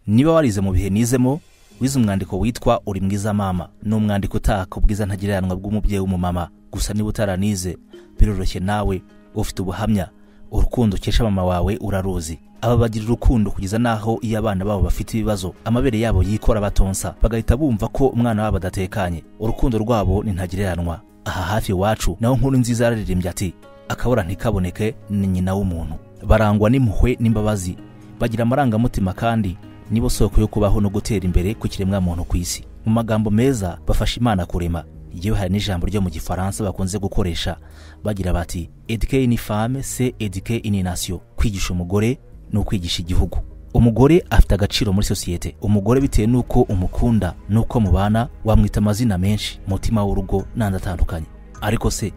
niba warize mu bihe nizemo wize umwandiko witwa uri mwiza mama ni umwandiko utaka ubwiza ntagereranwa bw'umubyeyi w'umumama gusa niba utaranize biroroshye nawe ufite ubuhamya urukundo ukesha mama wawe uraruzi aba bagira urukundo kugeza n'aho iyo abana babo bafite ibibazo amabere yabo yikora batonsa bagahita bumva ko umwana wabo adatekanye urukundo rwabo ni ntagereranwa aha hafi iwacu naho nkuru nziza yararirimbye ati akabura ntikaboneke ni nyina w'umuntu barangwa n'impuhwe n'imbabazi bagira amarangamutima kandi nibo soko yo kubaho no gutera imbere ku kiremwamuntu ku isi mu magambo meza bafasha imana kurema yewe hari n'ijambo ryo mu gifaransa bakunze gukoresha bagira bati edike ni fame se edike ini nasiyo kwigisha umugore ni ukwigisha igihugu umugore afite agaciro muri sosiyete umugore bitewe n'uko umukunda n'uko mubana wamwita amazina menshi umutima w'urugo n'andi atandukanye ariko se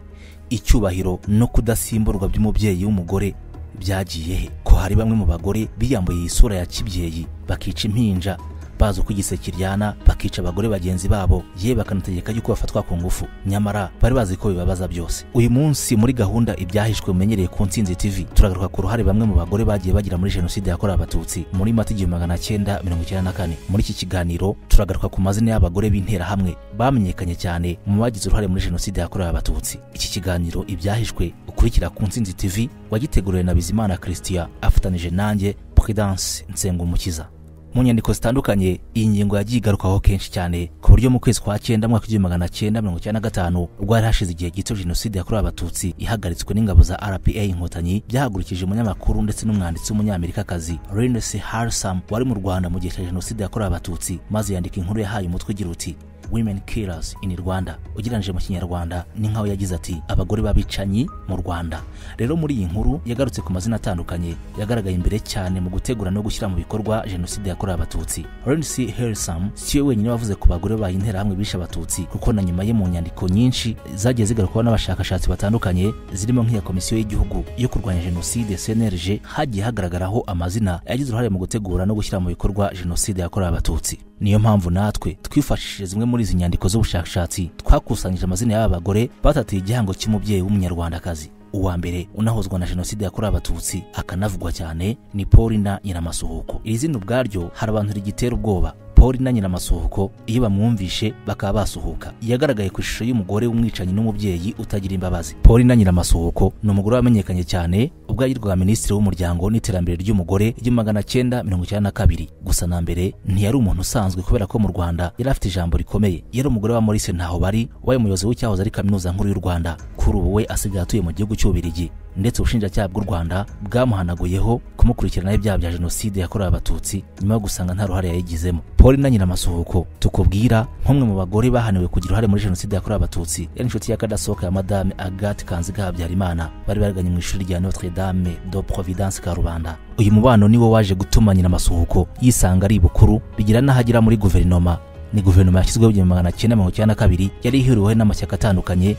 icyubahiro no kudasimburwa by'umubyeyi w'umugore byagiye he ko hari bamwe mu bagore biyambuye isura ya kibyeyi bakica impinja bazi uko igiseke kiryana bakica abagore bagenzi babo ye bakanategeka yuko bafatwa ku ngufu nyamara bari bazi ko bibabaza byose uyu munsi muri gahunda ibyahishwe mumenyereye ku nsinzi tv turagaruka ku ruhare bamwe mu bagore bagiye bagira muri jenoside yakorewe abatutsi muri mata igihumbi magana cyenda mirongo icyenda na kane muri iki kiganiro turagaruka ku mazina y'abagore b'interahamwe bamenyekanye cyane mu bagize uruhare muri jenoside yakorewe abatutsi iki kiganiro ibyahishwe ukurikira ku nsinzi tv wagiteguriwe na bizimana christian afatanije nanjye prudence nsengumukiza mu nyandiko zitandukanye iyi ngingo yagiye igarukwaho kenshi cyane ku buryo mu kwezi kwa cyenda mwaka w'igihumbi magana cyenda mirongo icyenda na gatanu rwari hashize igihe gito jenoside yakorewe abatutsi ihagaritswe n'ingabo za rpa inkotanyi byahagurikije umunyamakuru ndetse n'umwanditsi w'umunyamerikakazi renes harsam wari mu rwanda mu gihe cya jenoside yakorewe abatutsi maze yandika inkuru yahaye umutwe ugira uti women killers in rwanda ugereranyije mu kinyarwanda ni nk'aho yagize ati abagore b'abicanyi mu rwanda rero muri iyi nkuru yagarutse ku mazina atandukanye yagaragaye imbere cyane mu gutegura no gushyira mu bikorwa jenoside yakorewe abatutsi rensi helsam si we wenyine wavuze ku bagore baye interahamwe bishe abatutsi kuko na nyuma ye mu nyandiko nyinshi zagiye zigarukwaho n'abashakashatsi batandukanye zirimo nk'iya komisiyo y'igihugu yo kurwanya jenoside cnlg hagiye hagaragaraho amazina yagize uruhare mu gutegura no gushyira mu bikorwa jenoside yakorewe abatutsi niyo mpamvu natwe twifashishije zimwe muri izi nyandiko z'ubushakashatsi twakusanyije amazina y'aba bagore batatiye igihango cy'umubyeyi w'umunyarwandakazi uwa mbere unahozwa na jenoside yakorewe abatutsi akanavugwa cyane ni polina nyiramasuhuko iri zina ubwaryo hari abantu rigitera ubwoba polina nyiramasuhuko iyo bamwumvishe bakaba basuhuka yagaragaye ku ishusho y'umugore w'umwicanyi n'umubyeyi utagira imbabazi polina nyiramasuhuko ni umugore wamenyekanye cyane ubwo yagirwaga minisitiri w'umuryango n'iterambere ry'umugore igihumbi magana cyenda mirongo icyenda na kabiri gusa na mbere ntiyari umuntu usanzwe kubera ko mu rwanda yari afite ijambo rikomeye yari umugore wa maurice ntaho bari wabaye umuyobozi w'icyahoze ari kaminuza nkuru y'u rwanda kuri ubu we asigaye atuye mu gihugu cy'ububirigi ndetse ubushinjacyaha bw'u rwanda bwamuhanaguyeho kumukurikirana ibyaha bya jenoside yakorewe abatutsi nyuma yo gusanga nta ruhare yayigizemo paul na nyiramasuhuko tukubwira nk'umwe mu bagore bahaniwe kugira uruhare muri jenoside yakorewe abatutsi yari inshuti y'akadasohoka ya madame agathe kanziga habyarimana bari baraganye mu ishuri rya notre dame de providence karubanda uyu mubano niwo waje gutuma nyiramasuhuko yisanga ari bukuru bigira n'ahagira muri guverinoma ni guverinoma yashyizweho igihumbi magana cyenda mirongo icyenda na kabiri yari ihuriweho n'amashyaka atandukanye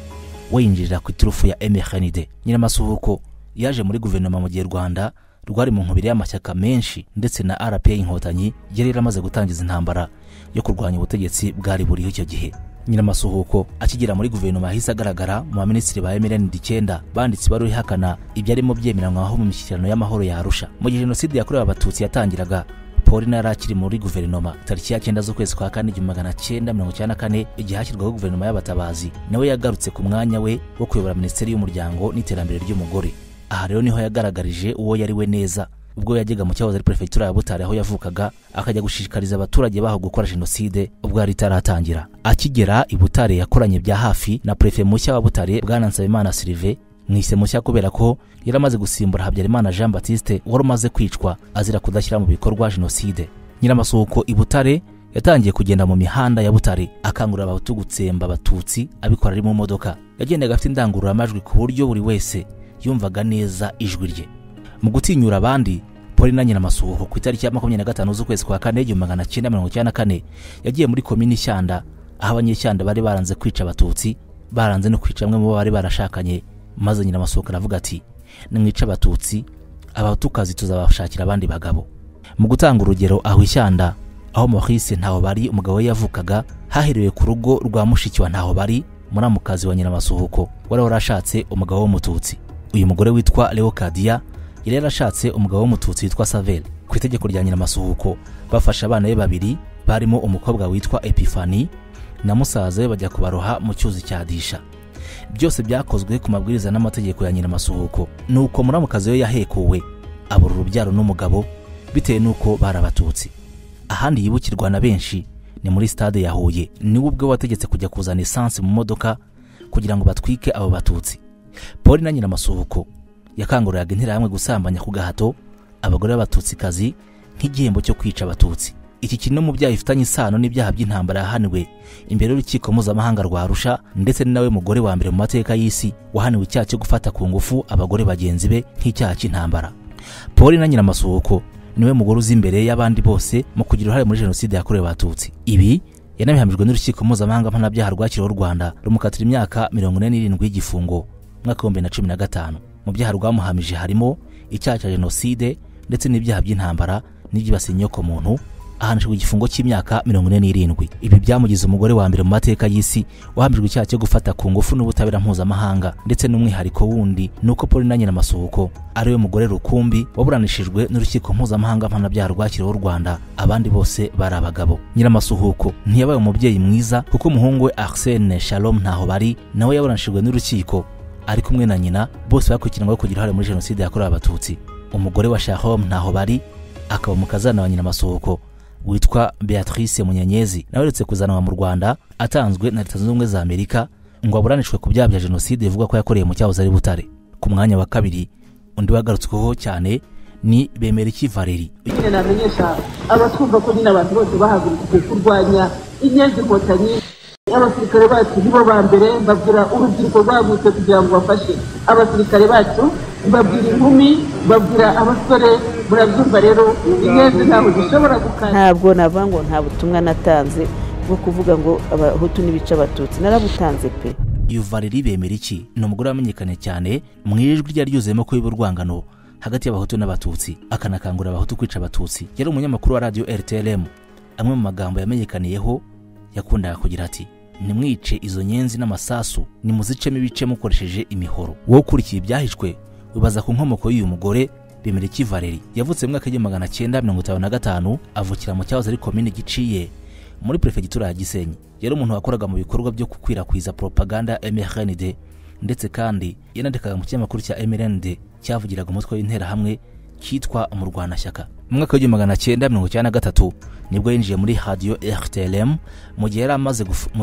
we yinjirira ku iturufu ya emekanide nyiramasuhuko yaje muri guverinoma mu gihe rwanda rwari mu nkubiri y'amashyaka menshi ndetse na rpa inkotanyi yari yaramaze gutangiza intambara yo kurwanya ubutegetsi bwari buriho icyo gihe nyiramasuhuko akigera muri guverinoma yahise agaragara mu baminisitiri ba mrnd icyenda banditsi bari ihakana ibyarimo byemeranywaho mu mishyikirano y'amahoro ya arusha mu gihe jenoside yakorewe abatutsi yatangiraga polina yari akiri muri guverinoma tariki ya cyenda z'ukwezi kwa kane igihumbi magana cyenda mirongo icyenda na kane igihe hashyirwaho guverinoma y'abatabazi nawe yagarutse ku mwanya we wo kuyobora minisiteri y'umuryango n'iterambere ry'umugore aha rero niho yagaragarije uwo yari we neza ubwo yajyaga mu cyahoze ari perefegitura ya butare aho yavukaga akajya gushishikariza abaturage baho gukora jenoside ubwo yari itaratangira akigera i butare yakoranye bya hafi na perefe mushya wa butare bwana nsabimana sirive mwise mushya kubera ko yaramaze gusimbura habyarimana jean batiste wari umaze kwicwa azira kudashyira mu bikorwa jenoside nyiramasuhuko i butare yatangiye kugenda mu mihanda ya butare akangurira abahutu gutsemba abatutsi abikora ari mu modoka yagendaga afite indangururamajwi ku buryo buri wese yumvaga neza ijwi rye mu gutinyura abandi polina nyiramasuhuko ku itariki ya makumyabiri na gatanu z'ukwezi kwa kane igihumbi magana cyenda mirongo icyenda na kane yagiye muri komini shyanda aho abanyeshyanda bari baranze kwica abatutsi baranze no kwica bamwe mu bo bari barashakanye maze nyiramasuhuko aravuga ati nimwica abatutsi abatukazi tuzabashakira abandi bagabo mu gutanga urugero aho ishyanda aho maurice ntaho bari umugabo we yavukaga haherewe ku rugo rwa mushiki wa ntaho bari muramukazi wa nyiramasuhuko wari warashatse umugabo w'umututsi uyu mugore witwa leokadiya yari yarashatse umugabo w'umututsi witwa saveri ku itegeko rya nyiramasuhuko bafashe abana be babiri barimo umukobwa witwa epifani na musaza we bajya kubaroha mu cyuzi cya disha byose byakozwe ku mabwiriza n'amategeko ya nyiramasuhuko ni uko muramukazi we yahekuwe abura urubyaro n'umugabo bitewe n'uko barabatutsi ahandi yibukirwa na benshi ni muri stade ya huye niwe ubwe wategetse kujya kuzana esansi mu modoka kugira ngo batwike abo batutsi paul na nyiramasuhuko yakanguriraga interahamwe gusambanya ku gahato abagore b'abatutsikazi nk'igihembo cyo kwica abatutsi iki kiri no mu byaha bifitanye isano n'ibyaha by'intambara yahaniwe imbere y'urukiko mpuzamahanga rwa arusha ndetse ni nawe mugore wa mbere mu mateka y'isi wahaniwe icyaha cyo gufata ku ngufu abagore bagenzi be nk'icyaha cy'intambara paul na nyiramasuhuko niwe mugore uzi imbere y'abandi bose mu kugira uruhare muri jenoside yakorewe abatutsi ibi yanabihamijwe n'urukiko mpuzamahanga mpanabyaha rwakiriweho u rwanda rumukatira imyaka mirongo ine n'irindwi y'igifungo umwaka w'ibihumbi bibiri na cumi na gatanu mu byaha rwamuhamije harimo icyaha cya jenoside ndetse n'ibyaha by'intambara n'ibyibasiye inyokomuntu ahanishijwe igifungo cy'imyaka mirongo ine n'irindwi ibi byamugize umugore wa mbere mu mateka y'isi wahamijwe icyaha cyo gufata ku ngufu n'ubutabera mpuzamahanga ndetse n'umwihariko wundi ni uko paul na nyiramasuhuko ari we mugore rukumbi waburanishijwe n'urukiko mpuzamahanga mpanabyaha rwakiriweho u rwanda abandi bose bari abagabo nyiramasuhuko ntiyabaye umubyeyi mwiza kuko umuhungu we arsene shalom ntaho bari nawe yaburanishijwe n'urukiko ari kumwe na nyina bose bakurikiranyweho kugira uruhare muri jenoside yakorewe abatutsi umugore wa shalom ntaho bari akaba umukazana wa nyiramasuhuko witwa beatrice munyanyezi nawe uretse kuzanwa mu rwanda atanzwe na leta zunze ubumwe za amerika ngo aburanishwe ku byaha bya jenoside bivugwa ko yakoreye mu cyahoze ari butare ku mwanya wa kabiri undi wagarutsweho cyane ni bemeriki valeri nyine namenyesha abatwumva ko nyine abantu bose bahagurukije kurwanya inyenzi inkotanyi abasirikare bacu nibo ba mbere babwira urubyiruko rwagutse kugira ngo bafashe abasirikare bacu babwira inkumi babwira abasore murabyumva rero inyenzi ntabwo zishobora gukanda ntabwo navuga ngo nta butumwa natanze bwo kuvuga ngo abahutu n'ibice abatutsi narabutanze pe iyo valeri bemeriki ni umugore wamenyekanye cyane mu ijwi ryari ryuzuyemo ko urwangano hagati y'abahutu n'abatutsi akanakangurira abahutu kwica abatutsi yari umunyamakuru wa radiyo rtlm amwe mu magambo yamenyekaniyeho yakundaga kugira ati nimwice izo nyenzi n'amasasu nimuzicemo ibice mukoresheje imihoro wowe ukurikiye ibyahishwe wibaza ku nkomoko y'uyu mugore bemeriki valeri yavutse mu mwaka w'igihumbi magana cyenda mirongo itanu na gatanu avukira mu cyahoze ari komini giciye muri perefegitura ya gisenyi yari umuntu wakoraga mu bikorwa byo gukwirakwiza poropaganda ya mrnd ndetse kandi yanandikaga mu kinyamakuru cya mrnd cyavugiraga umutwe w'interahamwe kitwa umurwanashyaka mu mwaka w'igihumbi magana cyenda mirongo icyenda na gatatu nibwo yinjiye muri radiyo rtlm mu gihe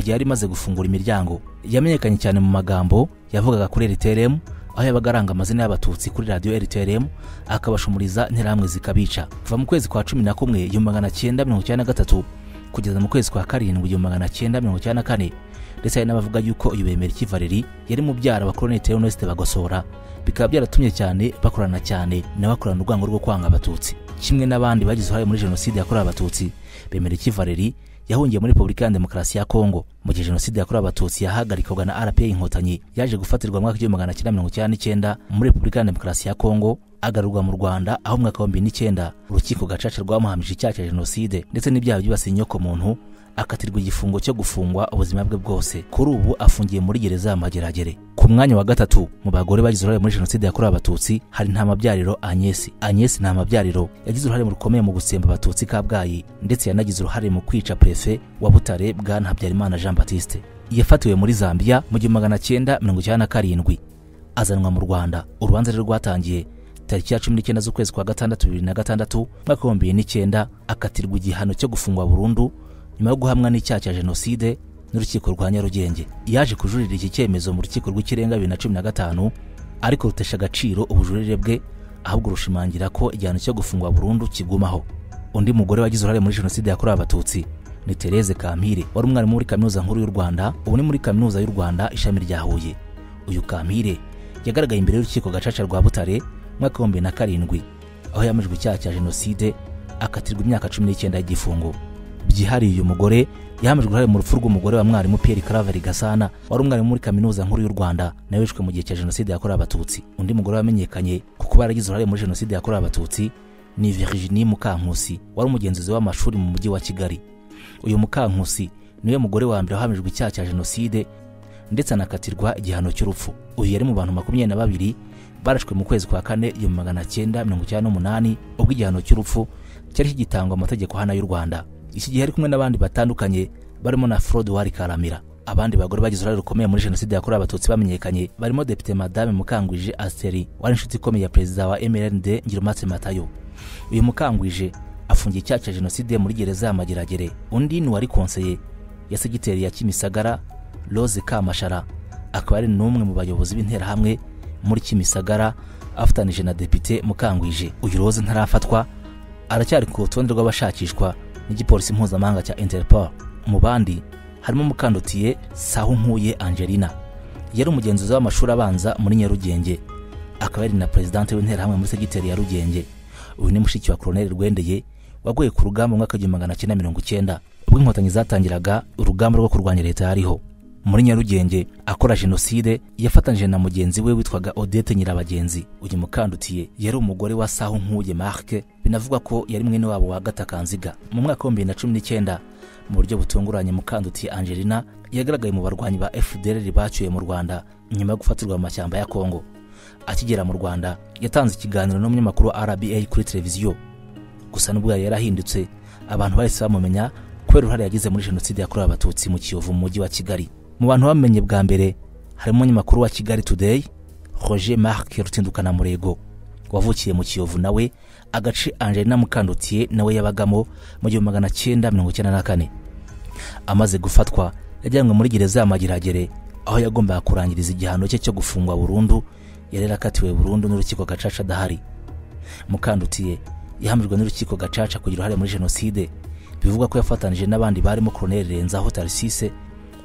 yari imaze gufungura imiryango yamenyekanye cyane mu magambo yavugaga kuri rtlm aho yabaga aranga amazina y'abatutsi kuri radiyo rtlm akabashumuriza interahamwe zikabica kuva mu kwezi kwa cumi na kumwe igihumbi magana cyenda mirongo icyenda na gatatu kugeza mu kwezi kwa karindwi igihumbi magana cyenda mirongo icyenda na kane ndetse hari n'abavuga yuko uyu bemeriki valeri yari mubyara wa koloneli teonosite bagosora bikaba byaratumye cyane bakorana cyane nawe akorana urwango rwo kwanga abatutsi kimwe n'abandi bagize uruhare muri jenoside yakorewe abatutsi bemeriki valeri yahungiye muri repubulika ya demokarasi ya kongo mu gihe jenoside yakorewe abatutsi yahagarikwaga na rpa inkotanyi yaje gufatirwa mu mwaka w'igihumbi magana cyenda mirongo icyenda n'icyenda muri repubulika ya demokarasi ya kongo agarurwa mu rwanda aho mu mwaka wa bibiri n'icyenda urukiko gacaca rwamuhamije icyaha cya jenoside ndetse n'ibyaha byibasiye inyokomuntu akatirwa igifungo cyo gufungwa ubuzima bwe bwose kuri ubu afungiye muri gereza ya mageragere ku mwanya wa gatatu mu bagore bagize uruhare muri jenoside yakorewe abatutsi hari nta mabyariro anyesi anyesi nta mabyariro yagize uruhare rukomeye mu gutsemba abatutsi kabgayi ndetse yanagize uruhare mu kwica prefe wa butare bwana habyarimana jean batiste yafatiwe muri zambia mu gihumbi magana cyenda mirongo icyenda na karindwi azanwa mu rwanda urubanza rwe rwatangiye tariki ya cumi n'icyenda z'ukwezi kwa gatandatu bibiri na gatandatu umwaka w'ibihumbi bibiri n'icyenda akatirwa igihano cyo gufungwa burundu nyuma yo guhamwa n'icyaha cya jenoside n'urukiko rwa nyarugenge yaje kujurira iki cyemezo mu rukiko rw'ikirenga bibiri na cumi na gatanu ariko rutesha agaciro ubujurire bwe ahubwo rushimangira ko igihano cyo gufungwa burundu kigumaho undi mugore wagize uruhare muri jenoside yakorewe abatutsi ni Therese kampire wari umwarimu muri kaminuza nkuru y'u rwanda ubu ni muri kaminuza y'u rwanda ishami rya huye uyu kampire yagaragaye imbere y'urukiko gacaca rwa butare mwaka w'ibihumbi na karindwi aho yamajwe icyaha cya jenoside akatirwa imyaka cumi n'icyenda y'igifungo byihariye uyu mugore yahamijwe uruhare mu rupfu rw'umugore wa mwarimu Pierre Claver Gasana wari umwarimu muri kaminuza nkuru y'u Rwanda nawe wishwe mu gihe cya jenoside yakorewe abatutsi undi mugore wamenyekanye ku kuba yaragize uruhare muri jenoside yakorewe abatutsi ni Virginie Mukankusi wari umugenzuzi w'amashuri mu mujyi wa Kigali uyu Mukankusi niwe mugore wa mbere wahamijwe icyaha cya jenoside ndetse anakatirwa igihano cy'urupfu uyu yari mu bantu makumyabiri na babiri barashwe mu kwezi kwa kane igihumbi magana cyenda mirongo icyenda n'umunani ubwo igihano cy'urupfu cyari kigitangwa amategeko hano y'u rwanda iki gihe ari kumwe n'abandi batandukanye barimo na frode wari karamira abandi bagore bagize uruhare rukomeye muri jenoside yakorewe abatutsi bamenyekanye barimo depite madame mukangwije asiteri wari inshuti ikomeye ya perezida wa mrnd ngirumatse matayo uyu mukangwije afungiye icyaha cya jenoside muri gereza ya mageragere undi ni uwari konseye ya segiteri ya kimisagara rose kamashara akaba ari n'umwe mu bayobozi b'interahamwe muri kimisagara afatanije na depite mukangwije uyu rose ntarafatwa aracyari ku rutonde rw'abashakishwa n'igipolisi mpuzamahanga cya interpol mu bandi harimo mukandotiye sahunkuye angelina yari umugenzuzi w'amashuri abanza muri nyarugenge akaba yari na perezidante w'interahamwe muri segiteri ya rugenge uyu ni mushiki wa koroneli rwendeye waguye ku rugamba mu mwaka w'igihumbi magana cyenda mirongo icyenda ubwo inkotanyi zatangiraga urugamba rwo kurwanya leta yariho muri nyarugenge akora jenoside yafatanyije na mugenzi we witwaga odete nyirabagenzi uyu mukandutiye yari umugore wa sahu nkuye marke binavugwa ko yari mwene wabo wa gatakanziga mu mwaka w'ibihumbi bibiri na cumi n'icyenda mu buryo butunguranye mukandutiye angelina yagaragaye mu barwanyi ba fdr bacyuye mu rwanda nyuma yo gufatirwa mu mashyamba ya kongo akigera mu rwanda yatanze ikiganiro n'umunyamakuru wa rba kuri televiziyo gusa n'ubwo yari yarahindutse abantu bahise bamumenya kubera uruhare yagize muri jenoside yakorewe abatutsi mu kiyovu mu mujyi wa kigali mu bantu bamenye bwa mbere harimo umunyamakuru wa kigali today roger marc rutindukana murego wavukiye mu kiyovu nawe agace angelina mukandutiye nawe yabagamo mu gihumbi magana cyenda mirongo icyenda na kane amaze gufatwa yajyanywe muri gereza ya mageragere aho yagombaga kurangiriza igihano cye cyo gufungwa burundu yari yarakatiwe burundu n'urukiko gacaca adahari mukandutiye yahamijwe n'urukiko gacaca kugira uruhare muri jenoside bivugwa ko yafatanije n'abandi barimo koroneli renzaho tarisise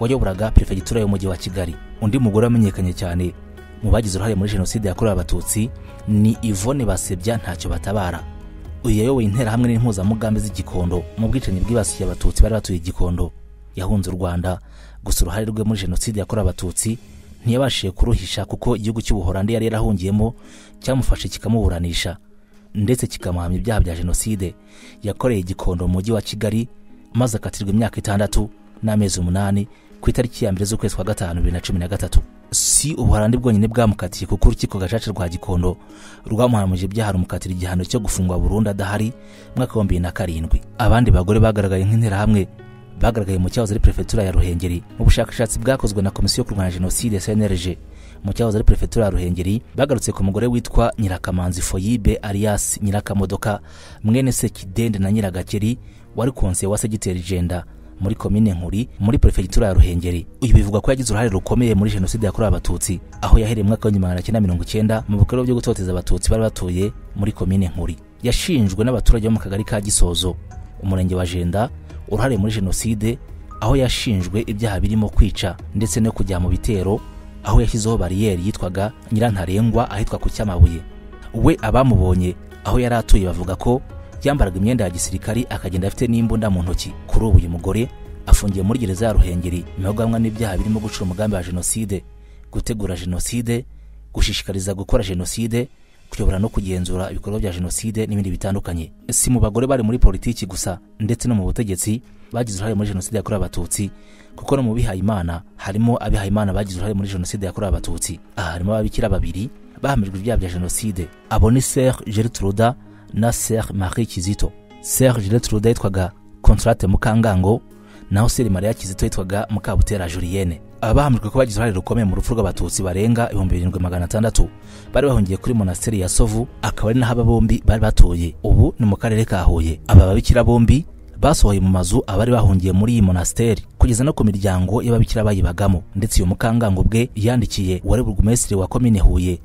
wayoboraga perefegitura y'umujyi wa kigali undi mugore wamenyekanye cyane mu bagize uruhare muri jenoside yakorewe abatutsi ni ivone basebya ntacyo batabara uyu yayoboye interahamwe n'impuzamugambi z'igikondo mu bwicanyi bwibasiye abatutsi bari batuye igikondo yahunze u rwanda gusa uruhare rwe muri jenoside yakorewe abatutsi ntiyabashije kuruhisha kuko igihugu cy'ubuhorandi yari yarahungiyemo cyamufashe kikamuburanisha ndetse kikamuhamya ibyaha bya jenoside yakoreye igikondo mu mujyi wa kigali maze akatirwa imyaka itandatu n'amezi umunani ku itariki ya mbere z'ukwezi kwa gatanu bibiri na cumi na gatatu si ubuhorandi bwonyine bwamukatiye kuko urukiko gacaca rwa gikondo rwamuhamije ibyaha rumukatira igihano cyo gufungwa burundu adahari mwaka wa bibiri na karindwi abandi bagore bagaragaye nk'interahamwe bagaragaye mu cyahoze ari perefegitura ya ruhengeri mu bushakashatsi bwakozwe na komisiyo yo kurwanya jenoside cnlg mu cyahoze ari perefegitura ya ruhengeri bagarutse ku mugore witwa nyirakamanzi foyibe arias nyirakamodoka mwene sekidende na nyiragakeri wari konse wa segiteri jenda muri komine nkuri muri perefegitura ya ruhengeri uyu bivugwa ko yagize uruhare rukomeye muri jenoside yakorewe abatutsi aho yahereye mu mwaka w'igihumbi magana cyenda mirongo icyenda mu bikorwa byo gutoteza abatutsi bari batuye muri komine nkuri yashinjwe n'abaturage bo mu kagari ka gisozo umurenge wa jenda uruhare muri jenoside aho yashinjwe ibyaha birimo kwica ndetse no kujya mu bitero aho yashyizeho bariyeri yitwaga nyirantarengwa ahitwa ku cyamabuye we abamubonye aho yari atuye bavuga ko yambaraga imyenda ya gisirikari akagenda afite n'imbunda mu ntoki kuri ubu uyu mugore afungiye muri gereza ya ruhengeri nyuma yo guhamwa n'ibyaha birimo gucura umugambi wa jenoside gutegura jenoside gushishikariza gukora jenoside kuyobora no kugenzura ibikorwa bya jenoside n'ibindi bitandukanye si mu bagore bari muri politiki gusa ndetse no mu butegetsi bagize uruhare muri jenoside yakorewe abatutsi kuko no mu bihaye imana harimo abihaye imana bagize uruhare muri jenoside yakorewe abatutsi aha harimo ababikira babiri bahamijwe ibyaha bya jenoside abo ni ser gertruda na ser marie kizito ser gertruda yitwaga contrate mukangango naho ser maria kizito yitwaga mukabutera julienne abahamijwe ko bagize uruhare rukomeye mu rupfu rw'abatutsi barenga ibihumbi birindwi magana atandatu bari bahungiye kuri monasteri ya sovu akaba ari naho aba bombi bari batuye ubu ni mu karere ka huye aba babikira bombi basohoye mu mazu abari bahungiye muri iyi monasteri kugeza no ku miryango y'ababikira bayibagamo ndetse uyu mukangango bwe yandikiye wari burugumesitiri wa komine huye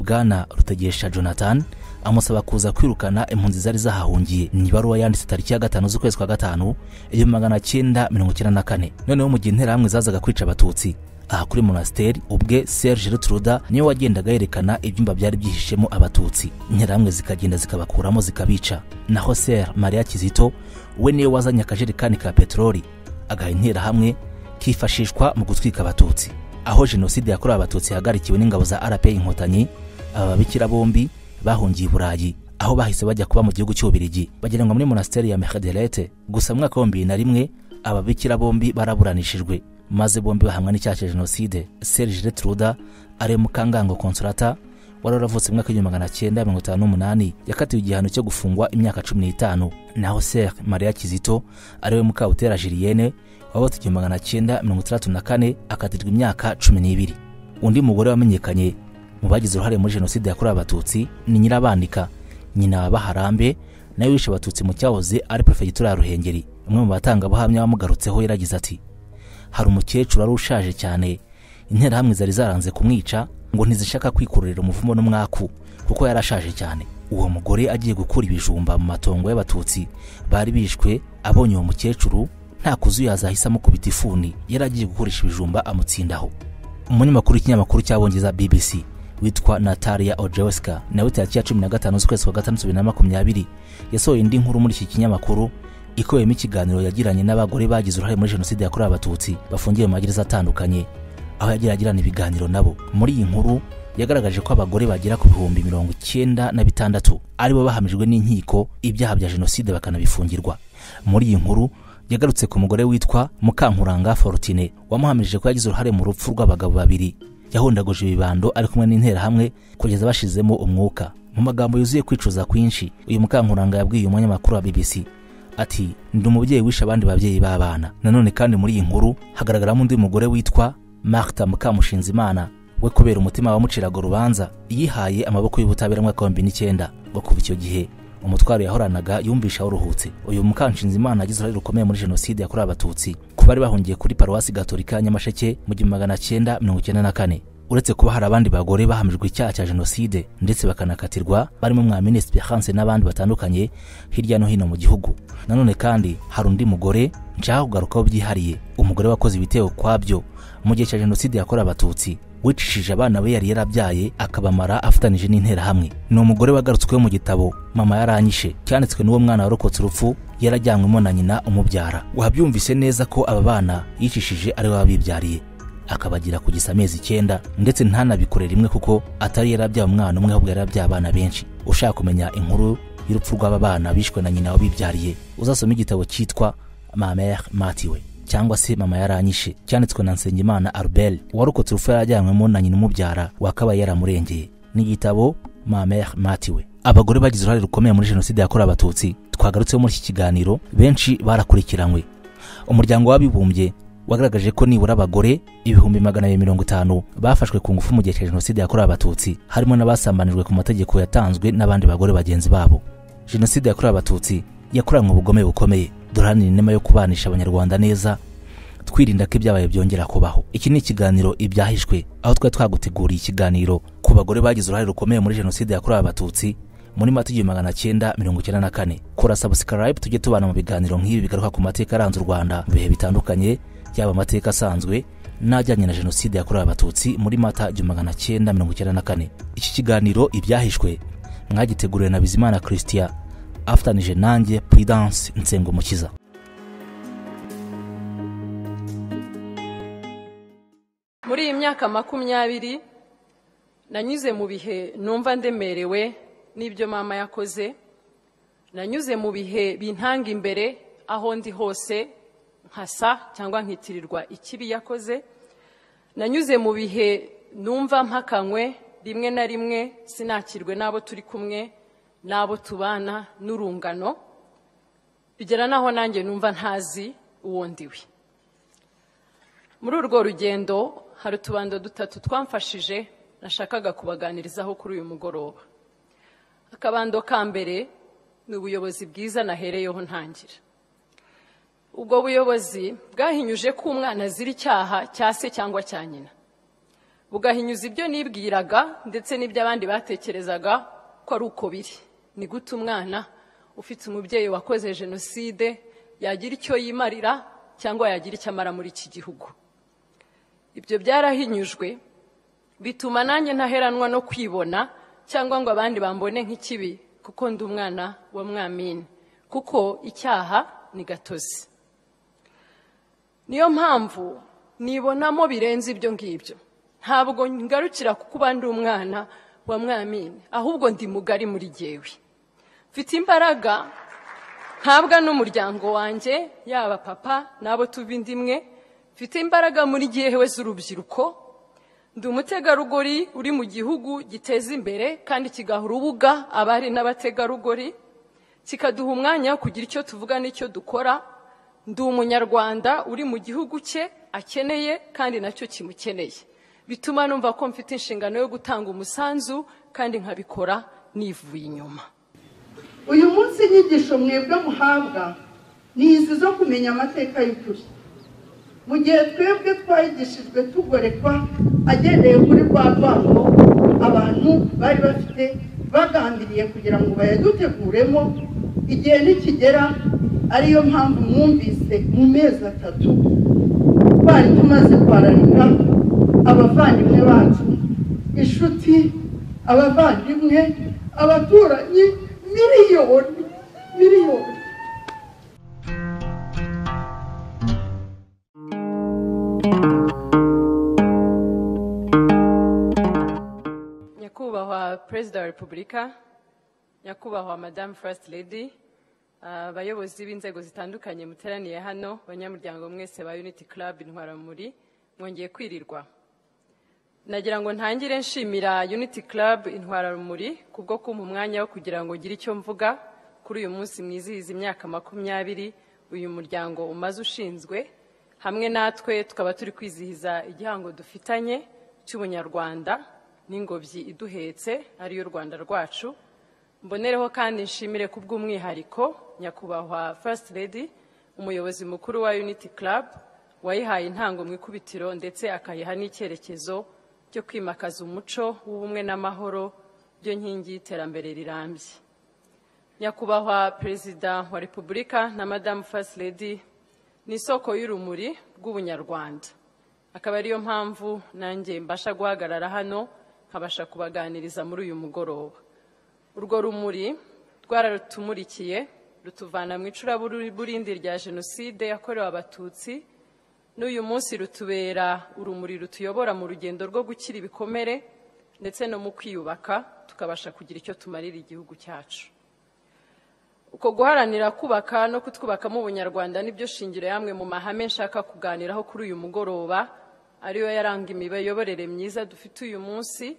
bwana rutegesha jonathan amusaba kuza kwirukana impunzi zari zahahungiye ni ibaruwa yanditse tariki ya gatanu z'ukwezi kwa gatanu igihumbi magana cyenda mirongo icyenda na kane noneho mu gihe interahamwe zazaga kwica abatutsi aha kuri monasteri ubwe serge rutruda niwe wagendaga yerekana ibyumba byari byihishemo abatutsi interahamwe zikagenda zikabakuramo zikabica naho ser maria kizito we niwe wazanye akajerekani ka peteroli agaha interahamwe kifashishwa mu gutwika abatutsi aho jenoside yakorewe abatutsi yahagarikiwe n'ingabo za rpa inkotanyi aba babikira bombi bahungiye i burayi aho bahise bajya kuba mu gihugu cy'ububirigi bagiranwa muri monasteri ya mehaderete gusa mu mwaka wa bibiri na rimwe ababikira bombi baraburanishijwe maze bombi bahamwa n'icyaha cya jenoside serge retruda ari mukangango consolata wari waravutse mu mwaka w'igihumbi magana cyenda mirongo itanu n'umunani yakatiwe igihano cyo gufungwa imyaka cumi n'itanu naho ser maria kizito ari we mukabutera julienne wabatse igihumbi magana cyenda mirongo itandatu na kane akatirwa imyaka cumi n'ibiri undi mugore wamenyekanye mu bagize uruhare muri jenoside yakorewe abatutsi ni nyirabandika nyina wa baharambe nawe wishe abatutsi mu cyahoze ari perefegitura ya ruhengeri umwe mu batangabuhamya wamugarutseho yaragize ati hari umukecuru wari ushaje cyane interahamwe zari zaranze kumwica ngo ntizishaka kwikururira umuvumo n'umwaku kuko yari ashaje cyane uwo mugore agiye gukura ibijumba mu matongo y'abatutsi bari bishwe abonye uwo mukecuru nta kuzuyaza ahise amukubita ifuni yari agiye gukoresha ibijumba amutsindaho umunyamakuru w'ikinyamakuru cy'abongereza bbc witwa natalia ojeska nawe tariki ya cumi na gatanu z'ukwezi kwa gatandatu bibiri na makumyabiri yasohoye indi nkuru muri iki kinyamakuru ikubiyemo ikiganiro yagiranye n'abagore bagize uruhare muri jenoside yakorewe abatutsi bafungiye mu magereza atandukanye aho yagiye agirana ibiganiro nabo muri iyi nkuru yagaragaje ko abagore bagera ku bihumbi mirongo icyenda na bitandatu aribo bahamijwe n'inkiko ibyaha bya jenoside bakanabifungirwa muri iyi nkuru yagarutse ku mugore witwa mukankuranga forutine wamuhamirije ko yagize uruhare mu rupfu rw'abagabo babiri yahundaguje ibibando ari kumwe n'interahamwe kugeza bashizemo umwuka mu magambo yuzuye kwicuza kwinshi uyu mukankuranga yabwiye umunyamakuru wa bbc ati ndi umubyeyi wishe abandi babyeyi b'abana nanone kandi muri iyi nkuru hagaragaramo undi mugore witwa marta mukamushinzimana we kubera umutima wamuciraga urubanza yihaye amaboko y'ubutabera mwaka wa bibiri n'icyenda ngo kuva icyo gihe umutwaro yahoranaga yumvisha uruhutse uyu mukanshinzimana agize uruhare rukomeye muri jenoside yakorewe abatutsi ku bari bahungiye kuri paruwasi gatolika ya nyamasheke mu gihumbi magana cyenda mirongo icyenda na kane uretse kuba hari abandi bagore bahamijwe icyaha cya jenoside ndetse bakanakatirwa barimo mwa minisitiri hanse n'abandi batandukanye hirya no hino mu gihugu nanone kandi hari undi mugore nshaka kugarukaho byihariye umugore wakoze ibitero kwabyo mu gihe cya jenoside yakorewe abatutsi wicishije abana be yari yarabyaye akabamara afatanije n'interahamwe ni umugore wagarutsweho mu gitabo mama yaranyishe cyanditswe n'uwo mwana warokotse urupfu yarajyanywemo na nyina umubyara wabyumvise neza ko aba bana yicishije ari we wabibyariye akabagira kugisa amezi icyenda ndetse ntanabikore rimwe kuko atari yarabyaye umwana umwe ahubwo yarabyaye abana benshi ushaka kumenya inkuru y'urupfu rw'aba bana bishwe na nyina wabibyariye uzasoma igitabo cyitwa mamere matiwe cyangwa se mama yaranyishe cyanditswe na nsengimana arubel warokotse urupfu yarajyanywemo na nyina umubyara wakabaye yaramurengeye ni igitabo mamere matiwe abagore bagize uruhare rukomeye muri jenoside yakorewe abatutsi twagarutseho muri iki kiganiro benshi barakurikiranywe umuryango w'abibumbye wagaragaje ko nibura abagore ibihumbi magana abiri mirongo itanu bafashwe ku ngufu mu gihe cya jenoside yakorewe abatutsi harimo n'abasambanijwe ku mategeko yatanzwe n'abandi bagore bagenzi babo jenoside yakorewe abatutsi yakoranywe ubugome bukomeye duharanire inema yo kubanisha abanyarwanda neza twirinda ko ibyabaye byongera kubaho iki ni ikiganiro ibyahishwe aho twari twaguteguriye ikiganiro ku bagore bagize uruhare rukomeye muri jenoside yakorewe abatutsi muri mata igihumbi magana cyenda mirongo icyenda na kane kora sabusikarayibu tujye tubana mu biganiro nk'ibi bigaruka ku mateka aranze u rwanda mu bihe bitandukanye yaba amateka asanzwe n'ajyanye na jenoside yakorewe abatutsi muri mata igihumbi magana cyenda mirongo icyenda na kane iki kiganiro ibyahishwe mwagiteguriwe na bizimana christian afatanije nanjye prudence nsengumukiza muri iyi myaka makumyabiri nanyuze mu bihe numva ndemerewe n'ibyo mama yakoze nanyuze mu bihe bintanga imbere aho ndi hose nkasa cyangwa nkitirirwa ikibi yakoze nanyuze mu bihe numva mpakanywe rimwe na rimwe sinakirwe n'abo turi kumwe n'abo tubana n'urungano bigera n'aho nanjye numva ntazi uwo ndiwe muri urwo rugendo hari utubando dutatu twamfashije nashakaga kubaganirizaho kuri uyu mugoroba akabando ka mbere ni ubuyobozi bwiza nahereyeho ntangira ubwo buyobozi bwahinyuje ko umwana azira icyaha cya se cyangwa cya nyina bugahinyuza ibyo nibwiraga ndetse n'ibyo abandi batekerezaga ko ari uko biri ni gute umwana ufite umubyeyi wakoze jenoside yagira icyo yimarira cyangwa yagira icyo amara muri iki gihugu ibyo byarahinyujwe bituma nanjye ntaheranwa no kwibona cyangwa ngo abandi bambone nk'ikibi kuko ndi umwana wa mwamini kuko icyaha ni gatozi niyo mpamvu nibonamo birenze ibyo ngibyo ntabwo ngarukira ku kuba ndi umwana wa mwamini ahubwo ndi mugari muri gewe mfite imbaraga ntabwa n'umuryango wanjye yaba papa n'abo tuva inda imwe mfite imbaraga muri gewe z'urubyiruko ndi umutegarugori uri mu gihugu giteza imbere kandi kigaha urubuga abari n'abategarugori kikaduha umwanya wo kugira icyo tuvuga n'icyo dukora ndi umunyarwanda uri mu gihugu cye akeneye kandi nacyo kimukeneye bituma numva ko mfite inshingano yo gutanga umusanzu kandi nkabikora nivuye inyuma uyu munsi inyigisho mwebwe muhabwa ni izi zo kumenya amateka y'ukuri mu gihe twebwe twayigishijwe tugorekwa agendeye kuri rwa rwango abantu bari bafite bagambiriye kugira ngo bayaduteguremo igihe nikigera ariyo mpamvu mwumvise mu mezi atatu twari tumaze kwararika abavandimwe bacu inshuti abavandimwe abaturanyi miliyoni miliyoni nyakubahwa perezida wa repubulika nyakubahwa madamu first lady ah, abayobozi b'inzego zitandukanye muteraniye hano banyamuryango mwese ba unity club intwaramuri mwongeye kwirirwa nagira ngo ntangire nshimira unity club intwararumuri kubwo kumpa umwanya wo kugira ngo ngire icyo mvuga kuri uyu munsi mwizihiza imyaka makumyabiri uyu muryango umaze ushinzwe hamwe natwe tukaba turi kwizihiza igihango dufitanye cy'ubunyarwanda n'ingobyi iduhetse ariyo rwanda rwacu mbonereho kandi nshimire ku bw'umwihariko nyakubahwa first lady umuyobozi mukuru wa unity club wayihaye intango mu ikubitiro ndetse akayiha n'icyerekezo cyo kwimakaza umuco w'ubumwe n'amahoro byo nkingi y'iterambere rirambye nyakubahwa perezida wa repubulika na madamu first lady ni isoko y'urumuri rw'ubunyarwanda akaba ariyo mpamvu nanjye mbasha guhagarara hano nkabasha kubaganiriza muri uyu mugoroba urwo rumuri rwararutumurikiye rutuvana mu icuraburindi rya jenoside yakorewe abatutsi n'uyu munsi rutubera urumuri rutuyobora mu rugendo rwo gukira ibikomere ndetse no mu kwiyubaka tukabasha kugira icyo tumarira igihugu cyacu uko guharanira kubaka no kutwubakamo ubunyarwanda nibyo shingiro yamwe mu mahame nshaka kuganiraho kuri uyu mugoroba ariyo yaranga imiyoborere myiza dufite uyu munsi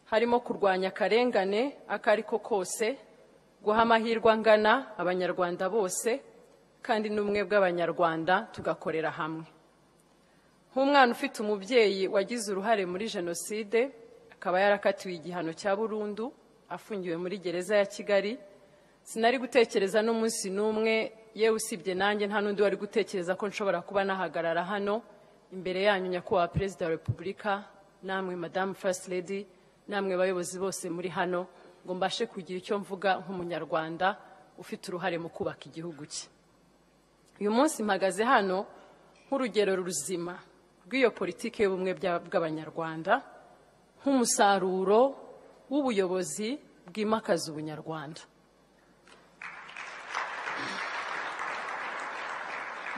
harimo kurwanya akarengane ako ari ko kose guha amahirwe angana abanyarwanda bose kandi n'ubumwe bw'abanyarwanda tugakorera hamwe nk'umwana ufite umubyeyi wagize uruhare muri jenoside akaba yarakatiwe igihano cya burundu afungiwe muri gereza ya kigali sinari gutekereza n'umunsi n'umwe yewe usibye nanjye nta n'undi wari gutekereza ko nshobora kuba nahagarara hano imbere yanyu nyakubahwa perezida wa repubulika namwe madamu first lady namwe bayobozi bose muri hano ngo mbashe kugira icyo mvuga nk'umunyarwanda ufite uruhare mu kubaka igihugu cye uyu munsi mpagaze hano nk'urugero ruzima rw'iyo politiki y'ubumwe bya- bw'abanyarwanda nk'umusaruro w'ubuyobozi bwimakaza ubunyarwanda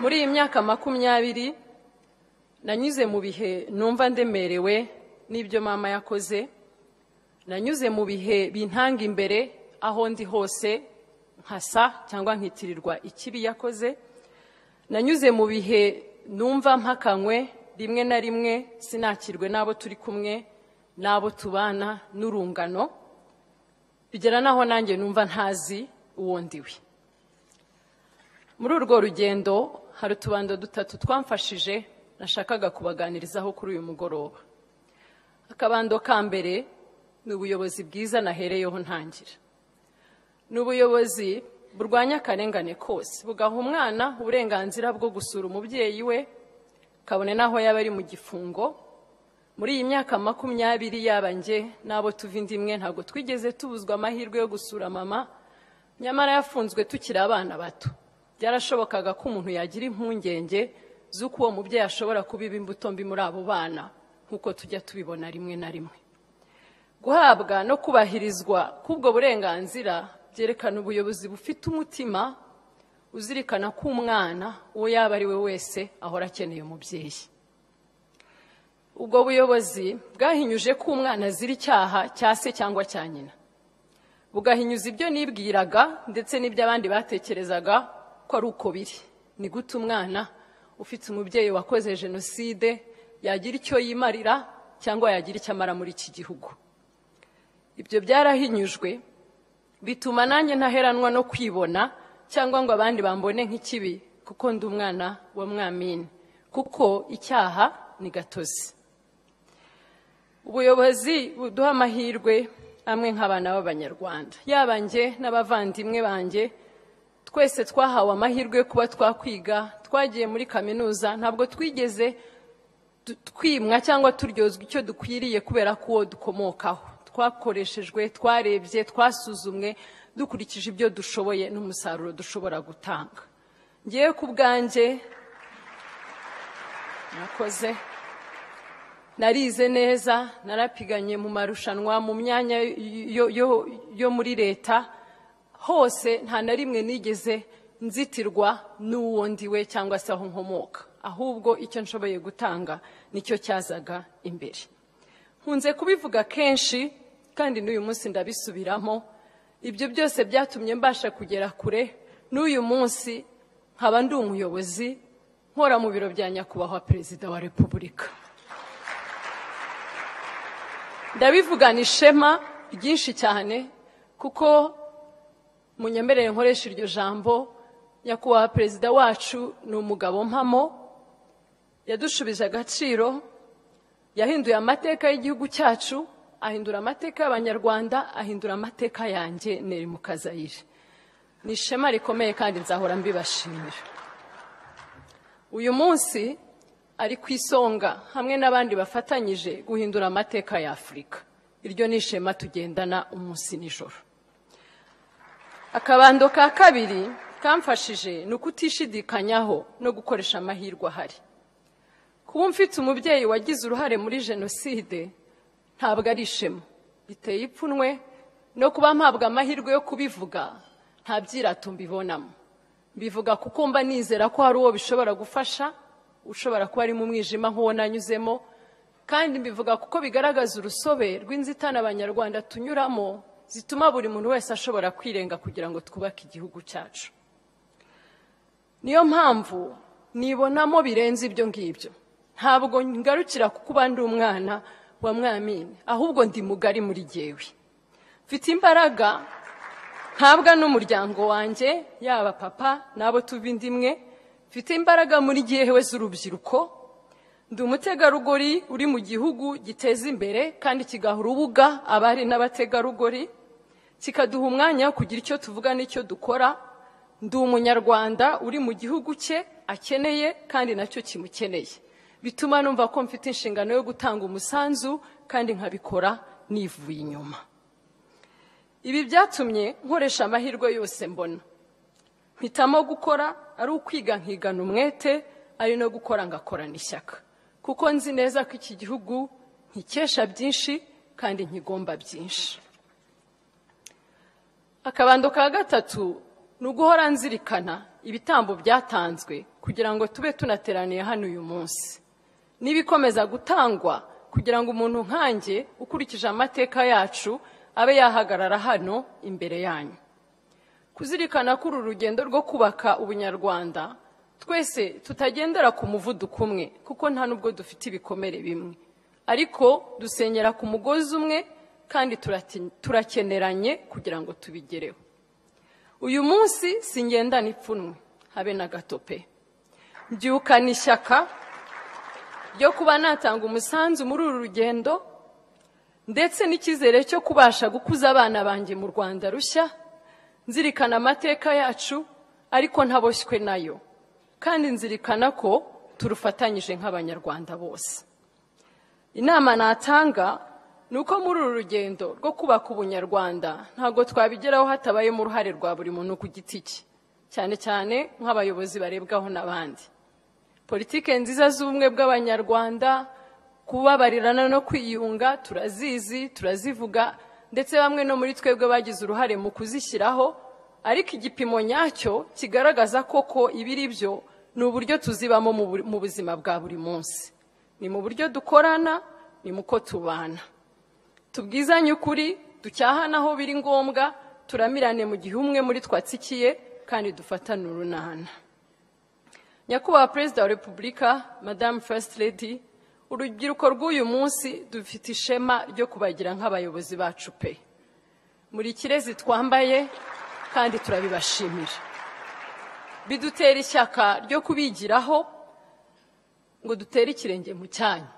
muri iyi myaka makumyabiri nanyuze mu bihe numva ndemerewe n'ibyo mama yakoze nanyuze mu bihe bintanga imbere aho ndi hose nkasa cyangwa nkitirirwa ikibi yakoze nanyuze mu bihe numva mpakanywe rimwe na rimwe sinakirwe n'abo turi kumwe n'abo tubana n'urungano bigera n'aho nanjye numva ntazi uwo ndiwe muri urwo rugendo hari utubando dutatu twamfashije nashakaga kubaganirizaho kuri uyu mugoroba akabando ka mbere ni ubuyobozi bwiza nahereyeho ntangira ni ubuyobozi burwanya akarengane kose bugaha umwana uburenganzira bwo gusura umubyeyi we kabone n'aho yaba ari mu gifungo muri iyi myaka makumyabiri yaba njye n'abo tuva indi imwe ntabwo twigeze tubuzwa amahirwe yo gusura mama nyamara yafunzwe tukiri abana bato byarashobokaga ko umuntu yagira impungenge z'uko uwo mubyeyi ashobora kubiba imbuto mbi muri abo bana nk'uko tujya tubibona rimwe na rimwe guhabwa no kubahirizwa k'ubwo burenganzira byerekana ubuyobozi bufite umutima uzirikana ko umwana uwo yaba ari we wese ahora akeneye umubyeyi ubwo buyobozi bwahinyuje ko umwana azira icyaha cya se cyangwa cya nyina bugahinyuza ibyo nibwiraga ndetse n'ibyo abandi batekerezaga ko ari uko biri ni gute umwana ufite umubyeyi wakoze jenoside yagira icyo yimarira cyangwa yagira icyo amara muri iki gihugu ibyo byarahinyujwe bituma nanjye ntaheranwa no kwibona cyangwa ngo abandi bambone nk'ikibi kuko ndi umwana wa mwamini kuko icyaha ni gatozi ubuyobozi buduha amahirwe amwe nk'abana b'abanyarwanda yaba njye n'abavandimwe banjye twese twahawe amahirwe yo kuba twakwiga twagiye muri kaminuza ntabwo twigeze du- twimwa cyangwa turyozwa icyo dukwiriye kubera ko uwo dukomokaho twakoreshejwe twarebye twasuzumwe dukurikije ibyo dushoboye n'umusaruro dushobora gutanga ngewe ku bwanjye nakoze narize neza narapiganye mu marushanwa mu myanya yo- yo- yo muri leta hose nta na rimwe nigeze nzitirwa n'uwo ndiwe cyangwa se aho nkomoka ahubwo icyo nshoboye gutanga nicyo cyazaga imbere nkunze kubivuga kenshi kandi n'uyu munsi ndabisubiramo ibyo byose byatumye mbasha kugera kure n'uyu munsi nkaba ndi umuyobozi nkora mu biro bya nyakubahwa perezida wa repubulika ndabivugana ishema ryinshi cyane kuko munyemerere nkoresha iryo jambo nyakubahwa perezida wacu ni umugabo mpamo yadushubije agaciro yahinduye amateka y'igihugu cyacu ahindura amateka y'abanyarwanda ahindura amateka yanjye neri mukazayire ni ishema rikomeye kandi nzahora mbibashimira uyu munsi ari ku isonga hamwe n'abandi bafatanyije guhindura amateka ya afurika iryo ni ishema tugendana umunsi n'ijoro akabando ka kabiri kamfashije ni ukutishidikanyaho no gukoresha amahirwe ahari kuba mfite umubyeyi wagize uruhare muri jenoside ntabwo ari ishema biteye ipfunwe no kuba mpabwa amahirwe yo kubivuga nta byirato mbibonamo mbivuga kuko mba nizera ko hari uwo bishobora gufasha ushobora kuba ari mu mwijima nk'uwo nanyuzemo kandi mbivuga kuko bigaragaza urusobe rw'inzitane abanyarwanda tunyuramo zituma buri muntu wese ashobora kwirenga kugira ngo twubake igihugu cyacu niyo mpamvu nibonamo birenze ibyo ngibyo ntabwo ngarukira kuko uba ndi umwana wa mwamini ahubwo ndi mugari muri jyewe mfite imbaraga ntabwa n'umuryango wanjye yaba papa n'abo tuva indi imwe mfite imbaraga muri jyewe z'urubyiruko ndi umutegarugori uri mu gihugu giteza imbere kandi kigaha urubuga abari n'abategarugori kikaduha umwanya wo kugira icyo tuvuga n'icyo dukora ndi umunyarwanda uri mu gihugu cye akeneye kandi nacyo kimukeneye bituma numva ko mfite inshingano yo gutanga umusanzu kandi nkabikora nivuye inyuma ibi byatumye nkoresha amahirwe yose mbona mpitamo gukora ari ukwiga nkigana umwete ari no gukora ngakorana ishyaka kuko nzi neza ko iki gihugu nkikesha byinshi kandi nkigomba byinshi akabando ka gatatu ni uguhora nzirikana ibitambo byatanzwe kugira ngo tube tunateraniye hano uyu munsi n'ibikomeza gutangwa kugira ngo umuntu nkanjye ukurikije amateka yacu abe yahagarara hano imbere yanyu kuzirikana kuri uru rugendo rwo kubaka ubunyarwanda twese tutagendera ku muvuduko umwe kuko nta nubwo dufite ibikomere bimwe ariko dusenyera ku mugozi umwe kandi turati- turakeneranye kugira ngo tubigereho uyu munsi singendana ipfunwe habe na gato pe mbyukana ishyaka ryo kuba natanga umusanzu muri uru rugendo ndetse n'icyizere cyo kubasha gukuza abana banjye mu rwanda rushya nzirikana amateka yacu ariko ntaboshywe nayo kandi nzirikana ko turufatanyije nk'abanyarwanda bose inama natanga ni uko muri uru rugendo rwo kubaka ubunyarwanda ntabwo twabigeraho hatabayemo uruhare rwa buri muntu ku giti cye cyane cyane nk'abayobozi barebwaho n'abandi politike nziza z'ubumwe bw'abanyarwanda kubabarirana no kwiyunga turazizi turazivuga ndetse bamwe no muri twebwe bagize uruhare mu kuzishyiraho ariko igipimo nyacyo kigaragaza koko ibiri byo ni uburyo tuzibamo mu bu- mu buzima bwa buri munsi ni mu buryo dukorana ni muko tubana tubwizanye ukuri ducyahane aho biri ngombwa turamirane mu gihe umwe muri twatsikiye kandi dufatane urunana nyakubahwa perezida wa repubulika madamu fasiti ledi urubyiruko rw'uyu munsi dufite ishema ryo kubagira nk'abayobozi bacu pe muri kirezi twambaye kandi turabibashimira bidutera ishyaka ryo kubigiraho ngo dutere ikirenge mu cyanyu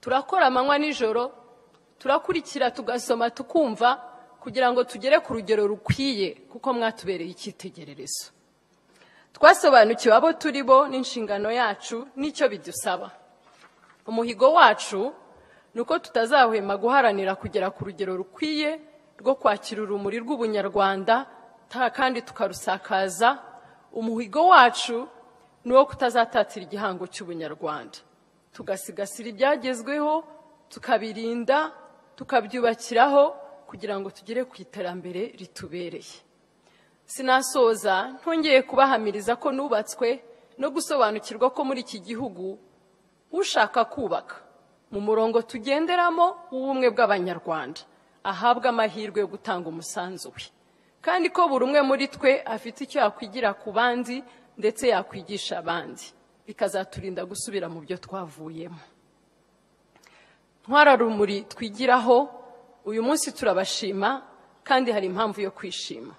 turakora amanywa nijoro turakurikira tugasoma tukumva kugira ngo tugere ku rugero rukwiye kuko mwatubereye icyitegererezo twasobanukiwe abo turi bo n'inshingano yacu n'icyo bidusaba umuhigo wacu ni uko tutazahwema guharanira kugera ku rugero rukwiye rwo kwakira urumuri rw'ubunyarwanda ta- kandi tukarusakaza umuhigo wacu ni uwo kutazatatira igihango cy'ubunyarwanda tugasigasira ibyagezweho tukabirinda tukabyubakiraho kugira ngo tugere ku iterambere ritubereye sinasoza ntongeye kubahamiriza ko nubatswe no gusobanukirwa ko muri iki gihugu ushaka kubaka mu murongo tugenderamo w'ubumwe bw'abanyarwanda ahabwa amahirwe yo gutanga umusanzu we kandi ko buri umwe muri twe afite icyo yakwigira ku bandi ndetse yakwigisha abandi bikazaturinda gusubira mu byo twavuyemo ntwararumuri twigiraho uyu munsi turabashima kandi hari impamvu yo kwishima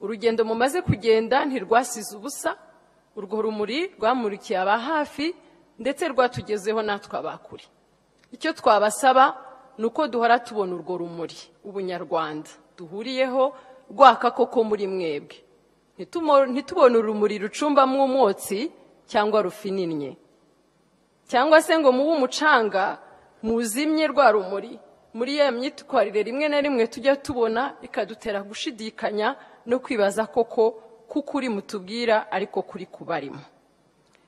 urugendo mumaze kugenda ntirwasize ubusa urwo rumuri rwamurikiye aba hafi ndetse rwatugezeho natwe abakure icyo twabasaba ni uko duhora tubona urwo rumuri ubunyarwanda duhuriyeho rwaka koko muri mwebwe Ntitumo- ntitubone urumuri rucumbamo umwotsi cyangwa rufininnye cyangwa se ngo mube umucanga muzimye rwa rumuri muri ya myitwarire rimwe na rimwe tujya tubona ikadutera gushidikanya no kwibaza koko kuko uri mutubwira ariko kuri kubarimo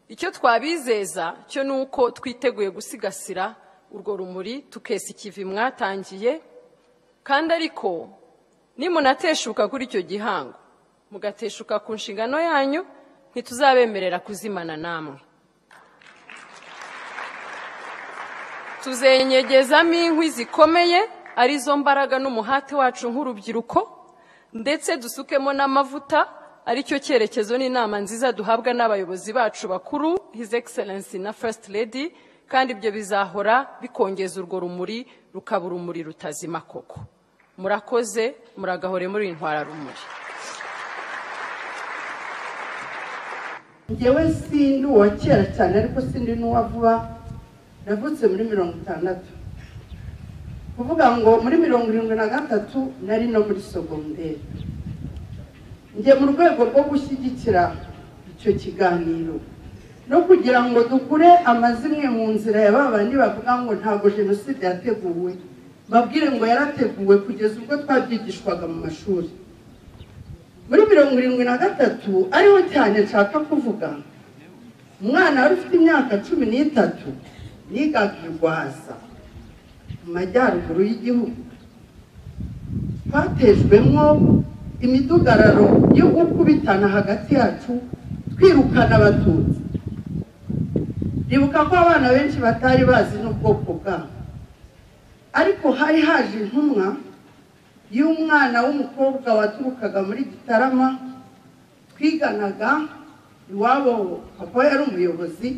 icyo twabizeza cyo ni uko twiteguye gusigasira urwo rumuri tukesa ikivi mwatangiye kandi ariko nimunateshuka kuri icyo gihango mugateshuka ku nshingano yanyu ntituzabemerera kuzimana namwe tuzenyegezamo inkwi zikomeye arizo mbaraga n'umuhate wacu nk'urubyiruko ndetse dusukemo n'amavuta aricyo cyerekezo n'inama nziza duhabwa n'abayobozi bacu bakuru his excellence na first lady kandi ibyo bizahora bikongeza urwo rumuri rukaba urumuri rutazima koko murakoze muragahore muri intwararumuri njyewe sindi uwa kera cyane ariko sindi n'uwa vuba navutse muri mirongo itandatu kuvuga ngo muri mirongo irindwi na gatatu nari no muri sogonderi njye mu rwego rwo gushyigikira icyo kiganiro no kugira ngo dukure amazimwe mu nzira ya ba bandi bavuga ngo ntabwo jenoside yateguwe babwire ngo yarateguwe kugeza ubwo twabyigishwaga mu mashuri muri mirongo irindwi na gatatu ariho cyane nshaka kuvuga umwana wari ufite imyaka cumi n'itatu yigaga i rwaza mu majyaruguru y'igihugu twatejwemo imidugararo yo gukubitana hagati yacu twirukana abatutsi ribuka ko abana benshi batari bazi n'ubwoko bwabo ariko hari haje intumwa y'umwana w'umukobwa waturukaga muri gitarama twiganaga iwabo papa yari umuyobozi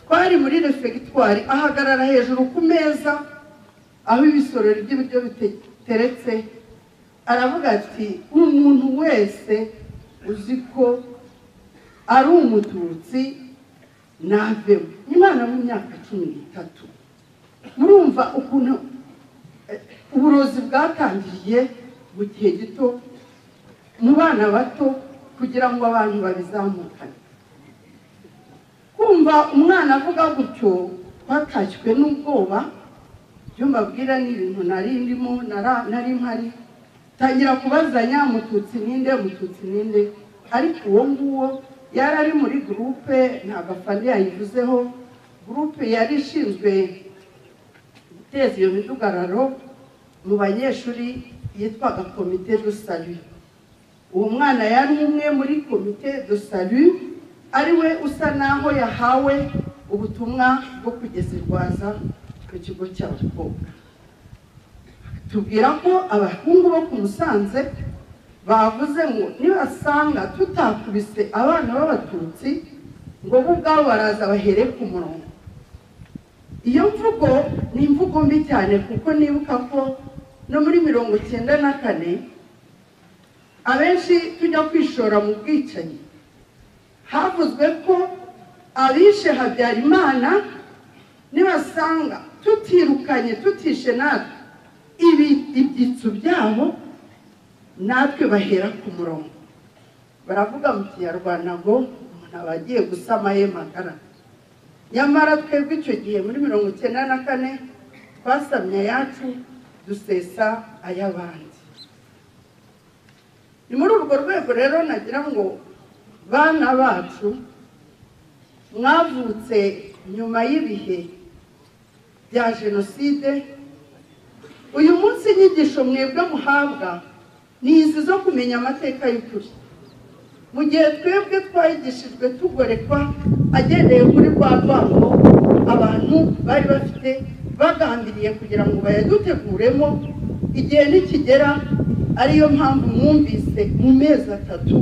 twari muri refegitwari ahagarara hejuru ku meza aho ibisorori by'ibiryo biteretse aravuga ati umuntu wese uzi ko ari umututsi navemo umwana w'imyaka cumi n'itatu murumva ukuntu uburozi bwatangiriye mu gihe gito mu bana bato kugira ngo abantu babizamukane kumva umwana avuga gutyo twatashywe n'ubwoba ibyo mbabwira ni ibintu nari ndimo nara- nari mpari tangira kubazanya mututsi ninde mututsi ninde ariko uwo nguwo yari ari muri gurupe ntabwo afande yayivuzeho gurupe yari ishinzwe guteza iyo midugararo mu banyeshuri yitwaga komite do salu uwo mwana yari umwe muri komite do salu ari we usa naho yahawe ubutumwa bwo kugeza irwaza ku kigo cy'abakobwa tubwira ko abahungu bo ku musanze bavuze ngo nibasanga tutakubise abana b'abatutsi ngo bo ubwabo baraza bahere ku murongo iyo mvugo ni imvugo mbi cyane kuko nibuka ko no muri mirongo icyenda na kane abenshi tujya kwishora mu bwicanyi havuzwe ko abishe habyarimana nibasanga tutirukanye tutishe natwe ibi ibyitso byabo natwe bahera ku murongo baravuga mu kinyarwanda ngo umuntu aba agiye gusama ye magara nyamara twebwe icyo gihe muri mirongo icyenda na kane twasamye ayacu dusesa ay'abandi ni muri urwo rwego rero nagira ngo bana bacu mwavutse nyuma y'ibihe bya jenoside uyu munsi inyigisho mwebwe muhabwa ni izi zo kumenya amateka y'ukuri mu gihe twebwe twayigishijwe tugorekwa agendeye kuri rwa rwango abantu bari bafite bagambiriye kugira ngo bayaduteguremo igihe nikigera ariyo mpamvu mwumvise mu mezi atatu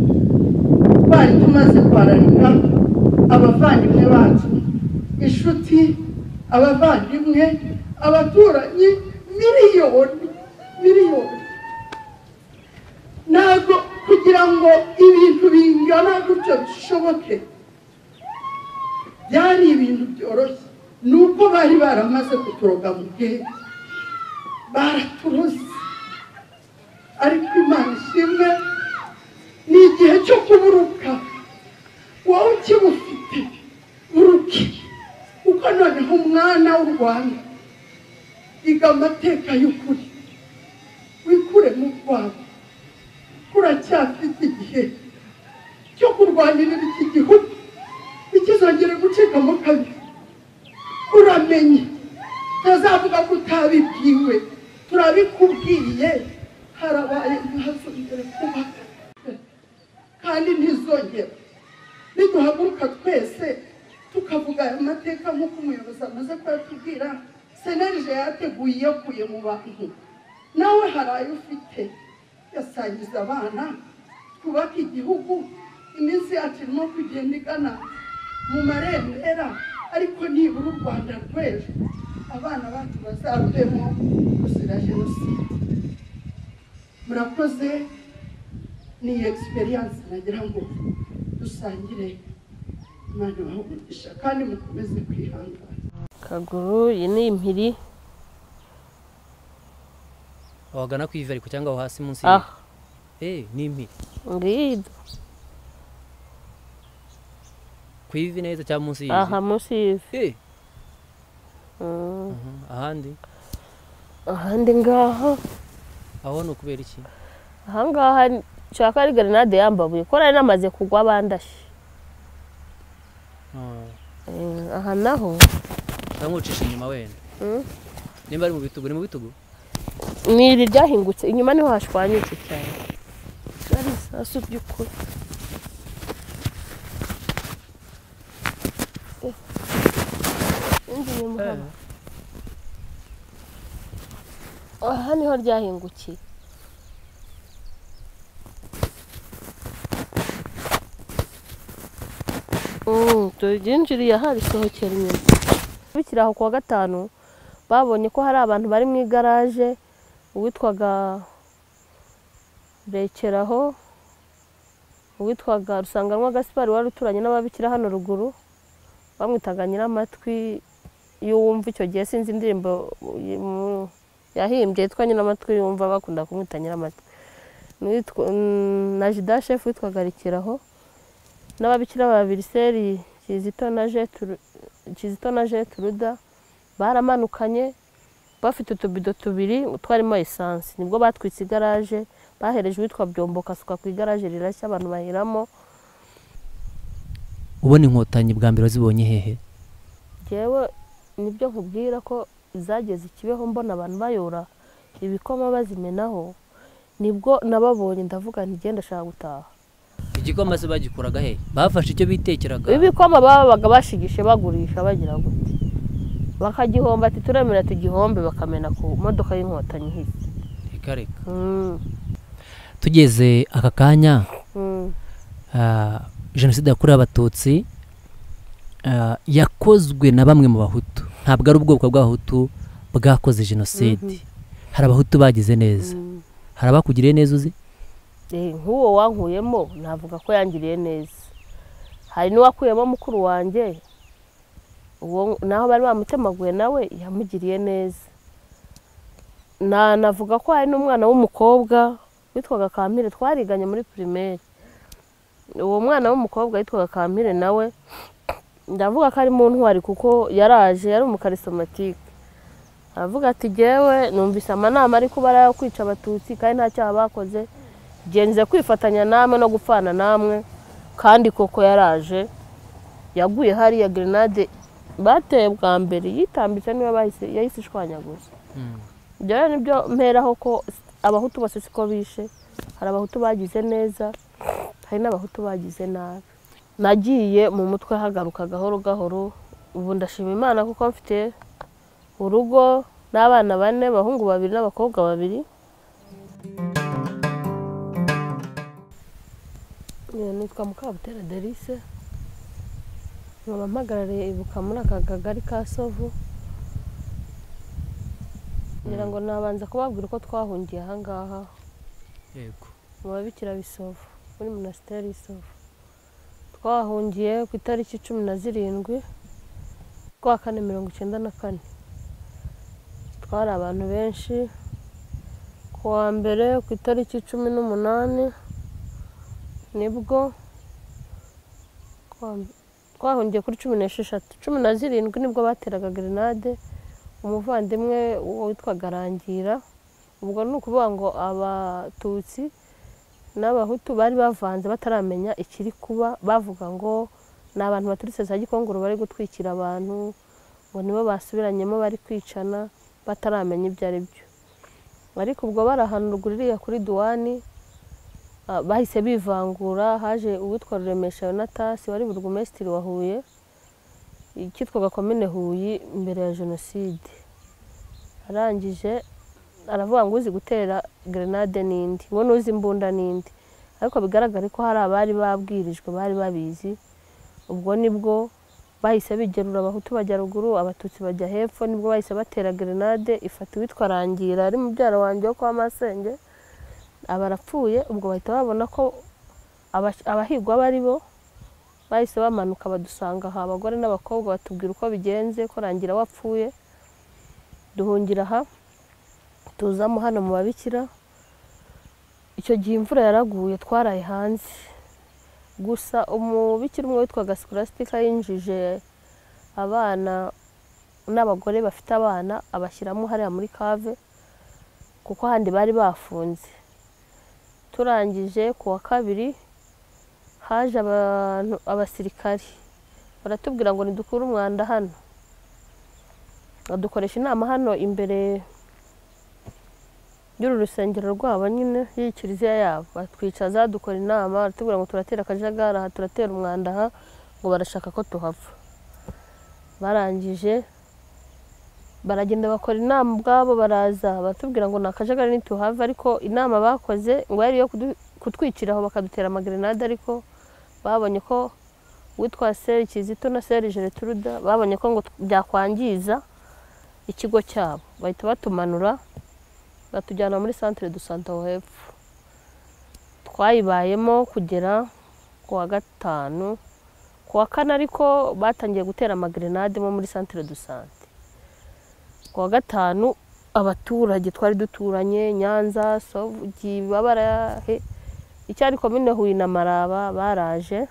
twari tumaze kwararika abavandimwe bacu inshuti abavandimwe abaturanyi miliyoni miliyoni ntabwo kugira ngo ibintu bingana gutyo bishoboke byari ibintu byoroshye ni uko bari baramaze kuturoga mu bwenge baraturuze ariko imana ishimwe ni igihe cyo kuburuka wowe ukibufite buruke kuko noneho umwana w'u rwanda iga amateka y'ukuri wikure mu rwanda kuracyafite igihe cyo kurwanira iki gihugu ikizongera gucikamo kabiri uramenye ntazavuga ko utabibwiwe turabikubwiye harabaye ntihazongere kuba kandi ntizongera niduhaguruka twese tukavuga aya mateka nk'uko umuyobozi amaze kuyatubwira senerije yateguye iyakuye mu bantu nawe hari ayo ufite yasangiza abana twubake igihugu iminsi yacu irimo kugenda igana mu marembera ariko nibura u rwanda rw'ejo abana bacu bazaruvemo gusira jenoside murakoze ni egisperiyanse nagira ngo dusangire imana ibaha kandi mukomeze kwihangana kaguru iyi ni impiri wagana ku ivariko cyangwa aho hasi munsi aha eh ni impiri ngiyido ku ivi neza cyangwa munsi y'ivi aha munsi y'ivi eh Mm. mhm. ahandi ahandi ngaho aho ni ukubera iki ahangaha nshaka ari grenade yambabuye ko nari namaze kugwa bandashe Ah, Eh, aha naho cyangwa ucisha inyuma wenda Mm. nimba ari mu bitugu ni mu bitugu ni iri ryahingutse inyuma niho hashwanyutse cyane ari isasu by'ukuri Eh. Indi nyuma haba. aha niho ryahingukiye Mm, turyinjiriye aha risohokera inyuma bikiri aho kuwa gatanu babonye ko hari abantu bari mu igaraje uwitwaga rekeraho uwitwaga rusanganwa gasipari wari uturanye n'ababikira hano ruguru bamwitaga nyiramatwi y'uwumva icyo gihe sinzi indirimbo mu- yahimbye yitwa nyiramatwi y'uwumva bakunda kumwita nyiramatwi N'uwitwa- mm, na jida shefu witwaga rekeraho n'ababikira babiri seri kizito na Jeturu- kizito na jeturuda baramanukanye bafite utubido tubiri twarimo esanse nibwo batwitse igaraje bahereje uwitwa byombo kasuka ku igaraje rirashya abantu bahiramo ubona inkotanyi bwa mbere wazibonye hehe ngewe nibyo nkubwira ko zageze ikibeho mbona abantu bayora ibikoma bazimenaho nibwo nababonye ndavuga nti genda ashaka gutaha igikoma se bagikuraga hehe bafashe icyo bitekeraga ibikoma babaga bashigishe bagurisha bagira gute bakagihomba ati turemera tugihombe bakamena ku modoka y'inkotanyi ihise reka reka Mm, tugeze aka kanya mm. ah, jenoside yakorewe abatutsi ah, yakozwe na bamwe mu bahutu ntabwo ari ubwoko bw'abahutu bwakoze jenoside hari abahutu bagize neza hari abakugiriye neza uzi Eh, nk'uwo wankuyemo navuga ko yangiriye neza hari n'uwakuyemo mukuru wanjye uwo naho bari bamutemaguye nawe yamugiriye neza na navuga ko hari n'umwana w'umukobwa witwaga kampire twariganye muri pirimeri uwo mwana w'umukobwa witwaga kampire nawe ndavuga ko ari mu ntwari kuko yaraje yari umukarisomatike aravuga ati jyewe numvise amanama ari kubara yo kwica abatutsi kandi nta cyaha bakoze genze kwifatanya namwe no gupfana namwe kandi koko yaraje yaguye hariya gerenade bateye bwa mbere yitambitse niba bahise yahise ishwanyaguza ibyo rero nibyo mperaho ko abahutu bose siko bishe hari abahutu bagize neza hari n'abahutu bagize nabi nagiye mu mutwe hagaruka gahoro gahoro ubu ndashima imana kuko mfite urugo n'abana bane abahungu babiri n'abakobwa babiri Eh, nitwa mukabutera derise nkaba mpagarariye ibuka muri aka kagari ka sovu ngira ngo nabanza kubabwira uko twahungiye ahangaha yego mu babikira bisovu muri minisiteri y'isovu twahungiye ku itariki cumi na zirindwi kwa kane mirongo icyenda na kane twari abantu benshi ku wa mbere ku itariki cumi n'umunani nibwo twa- twahungiye kuri cumi n'esheshatu cumi na zirindwi nibwo bateraga gerenade umuvandimwe witwaga rangira ubwo ni ukuvuga ngo abatutsi n'abahutu bari bavanze bataramenya ikiri kuba bavuga ngo ni abantu baturutse za gikongoro bari gutwikira abantu ngo nibo basubiranyemo bari kwicana bataramenya ibyo ari byo ariko ubwo barahanurwa iriya kuri duwani ah, bahise bivangura haje uwitwa ruremesha yonatasi wari burugumesitiri wa huye icyitwaga komine huye mbere ya jenoside arangije aravuga ngo uzi gutera gerenade n'indi ngo n'uzi imbunda n'indi ariko bigaragare ko hari abari babwirijwe bari babizi ubwo nibwo bahise bigerura abahutu bajya ruguru abatutsi bajya hepfo nibwo bahise batera gerenade ifata uwitwa rangira ari mubyara wanjye wo kwa masenge aba arapfuye ubwo bahita babona ko abas- abahigwa bari bo bahise bamanuka badusanga aha abagore n'abakobwa batubwira uko bigenze ko rangira wapfuye duhungira aha tuzamo hano mu babikira icyo gihe imvura yaraguye twaraye hanze gusa umubikira umwe witwaga sikurasitika yinjije abana n'abagore bafite abana abashyiramo hariya muri kave kuko ahandi bari bafunze turangije ku wa kabiri haje abantu abasirikari baratubwira ngo nidukure umwanda hano badukoresha inama hano imbere y'uru rusengero rwabo nyine y'iyi kiliziya yabo batwicaza dukora inama baratubwira ngo turatera akajagari aha turatera umwanda aha ngo barashaka ko tuhava barangije baragenda bakora inama ubwabo baraza batubwira ngo ni akajagari ntituhave ariko inama bakoze ngo yari iyo kudu- kutwikira aho bakadutera amagerenade ariko babonye ko witwa seri kizito na seri gereturuda babonye ko ngo byakwangiza ikigo cyabo bahita batumanura batujyana muri santire du santa aho hepfo twayibayemo kugera ku wa gatanu ku wa kane ariko batangiye gutera amagerenade mo muri santire du sante ku wa gatanu abaturage twari duturanye nyanza sogi babarahe icyari komine huye na maraba baraje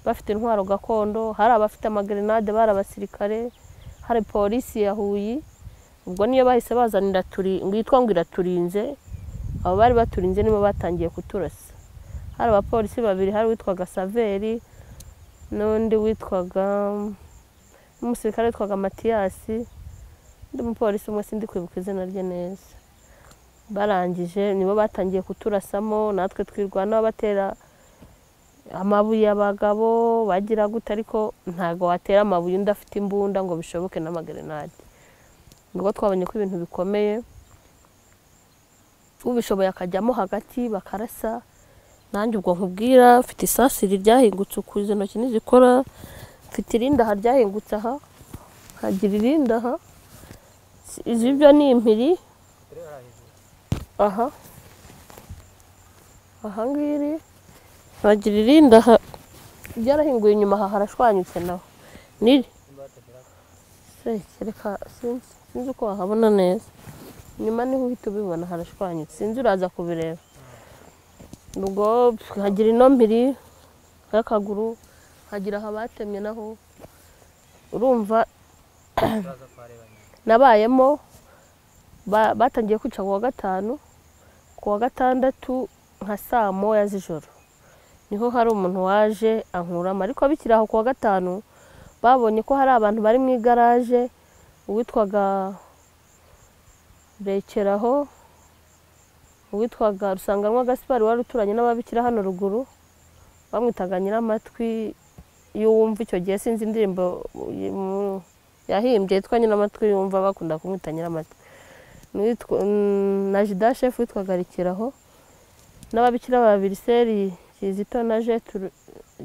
bafite intwaro gakondo hari abafite amagerenade bari abasirikare hari polisi ya huye ubwo niyo bahise bazanira turi ngo yitwa ngo iraturinze abo bari baturinze nibo batangiye kuturasa hari abapolisi babiri hari uwitwaga saveri n'undi witwaga n'umusirikare witwaga matiyasi undi mupolisi umwe sindi kwibuka izina rye neza barangije nibo batangiye kuturasamo natwe twirwana batera amabuye abagabo bagira gute ariko ntabwo watera amabuye undi afite imbunda ngo bishoboke n'amagerenade nibwo twabonye ko ibintu bikomeye ubishoboye akajyamo hagati bakarasa nanjye ubwo nkubwira mfite isasiri ryahingutse uku izo ntoki ntizikora mfite irindaha ryahingutse aha hagira irindi aha Si- izi byo ni impiri aha aha ngiri hagira irindi aha byarahinguye inyuma aha harashwanyutse naho niri Se, reka sinzi sinzi uko wahabona neza nyuma niho uhita ubibona harashwanyutse sinzi uraza kubireba ubwo hagira ino mpiri y'akaguru hagira aha batemye naho urumva nabayemo ba- batangiye kwica kuwa gatanu kuwa gatandatu nka saa moya z'ijoro niho hari umuntu waje ankuramo ariko bikiri aho kuwa gatanu babonye ko hari abantu bari mu igaraje uwitwaga rekeraho uwitwaga rusanganwa gasipari wari uturanye n'ababikira hano ruguru bamwitaga nyiramatwi iyo wumva icyo gihe sinzi indirimbo mu- yahimbye yitwa nyiramatwi yumva bakunda kumwita nyiramatwi N'uwitwa- mm, na jida shefu witwaga rekeraho n'ababikira babiri seri kizito na Jeturu-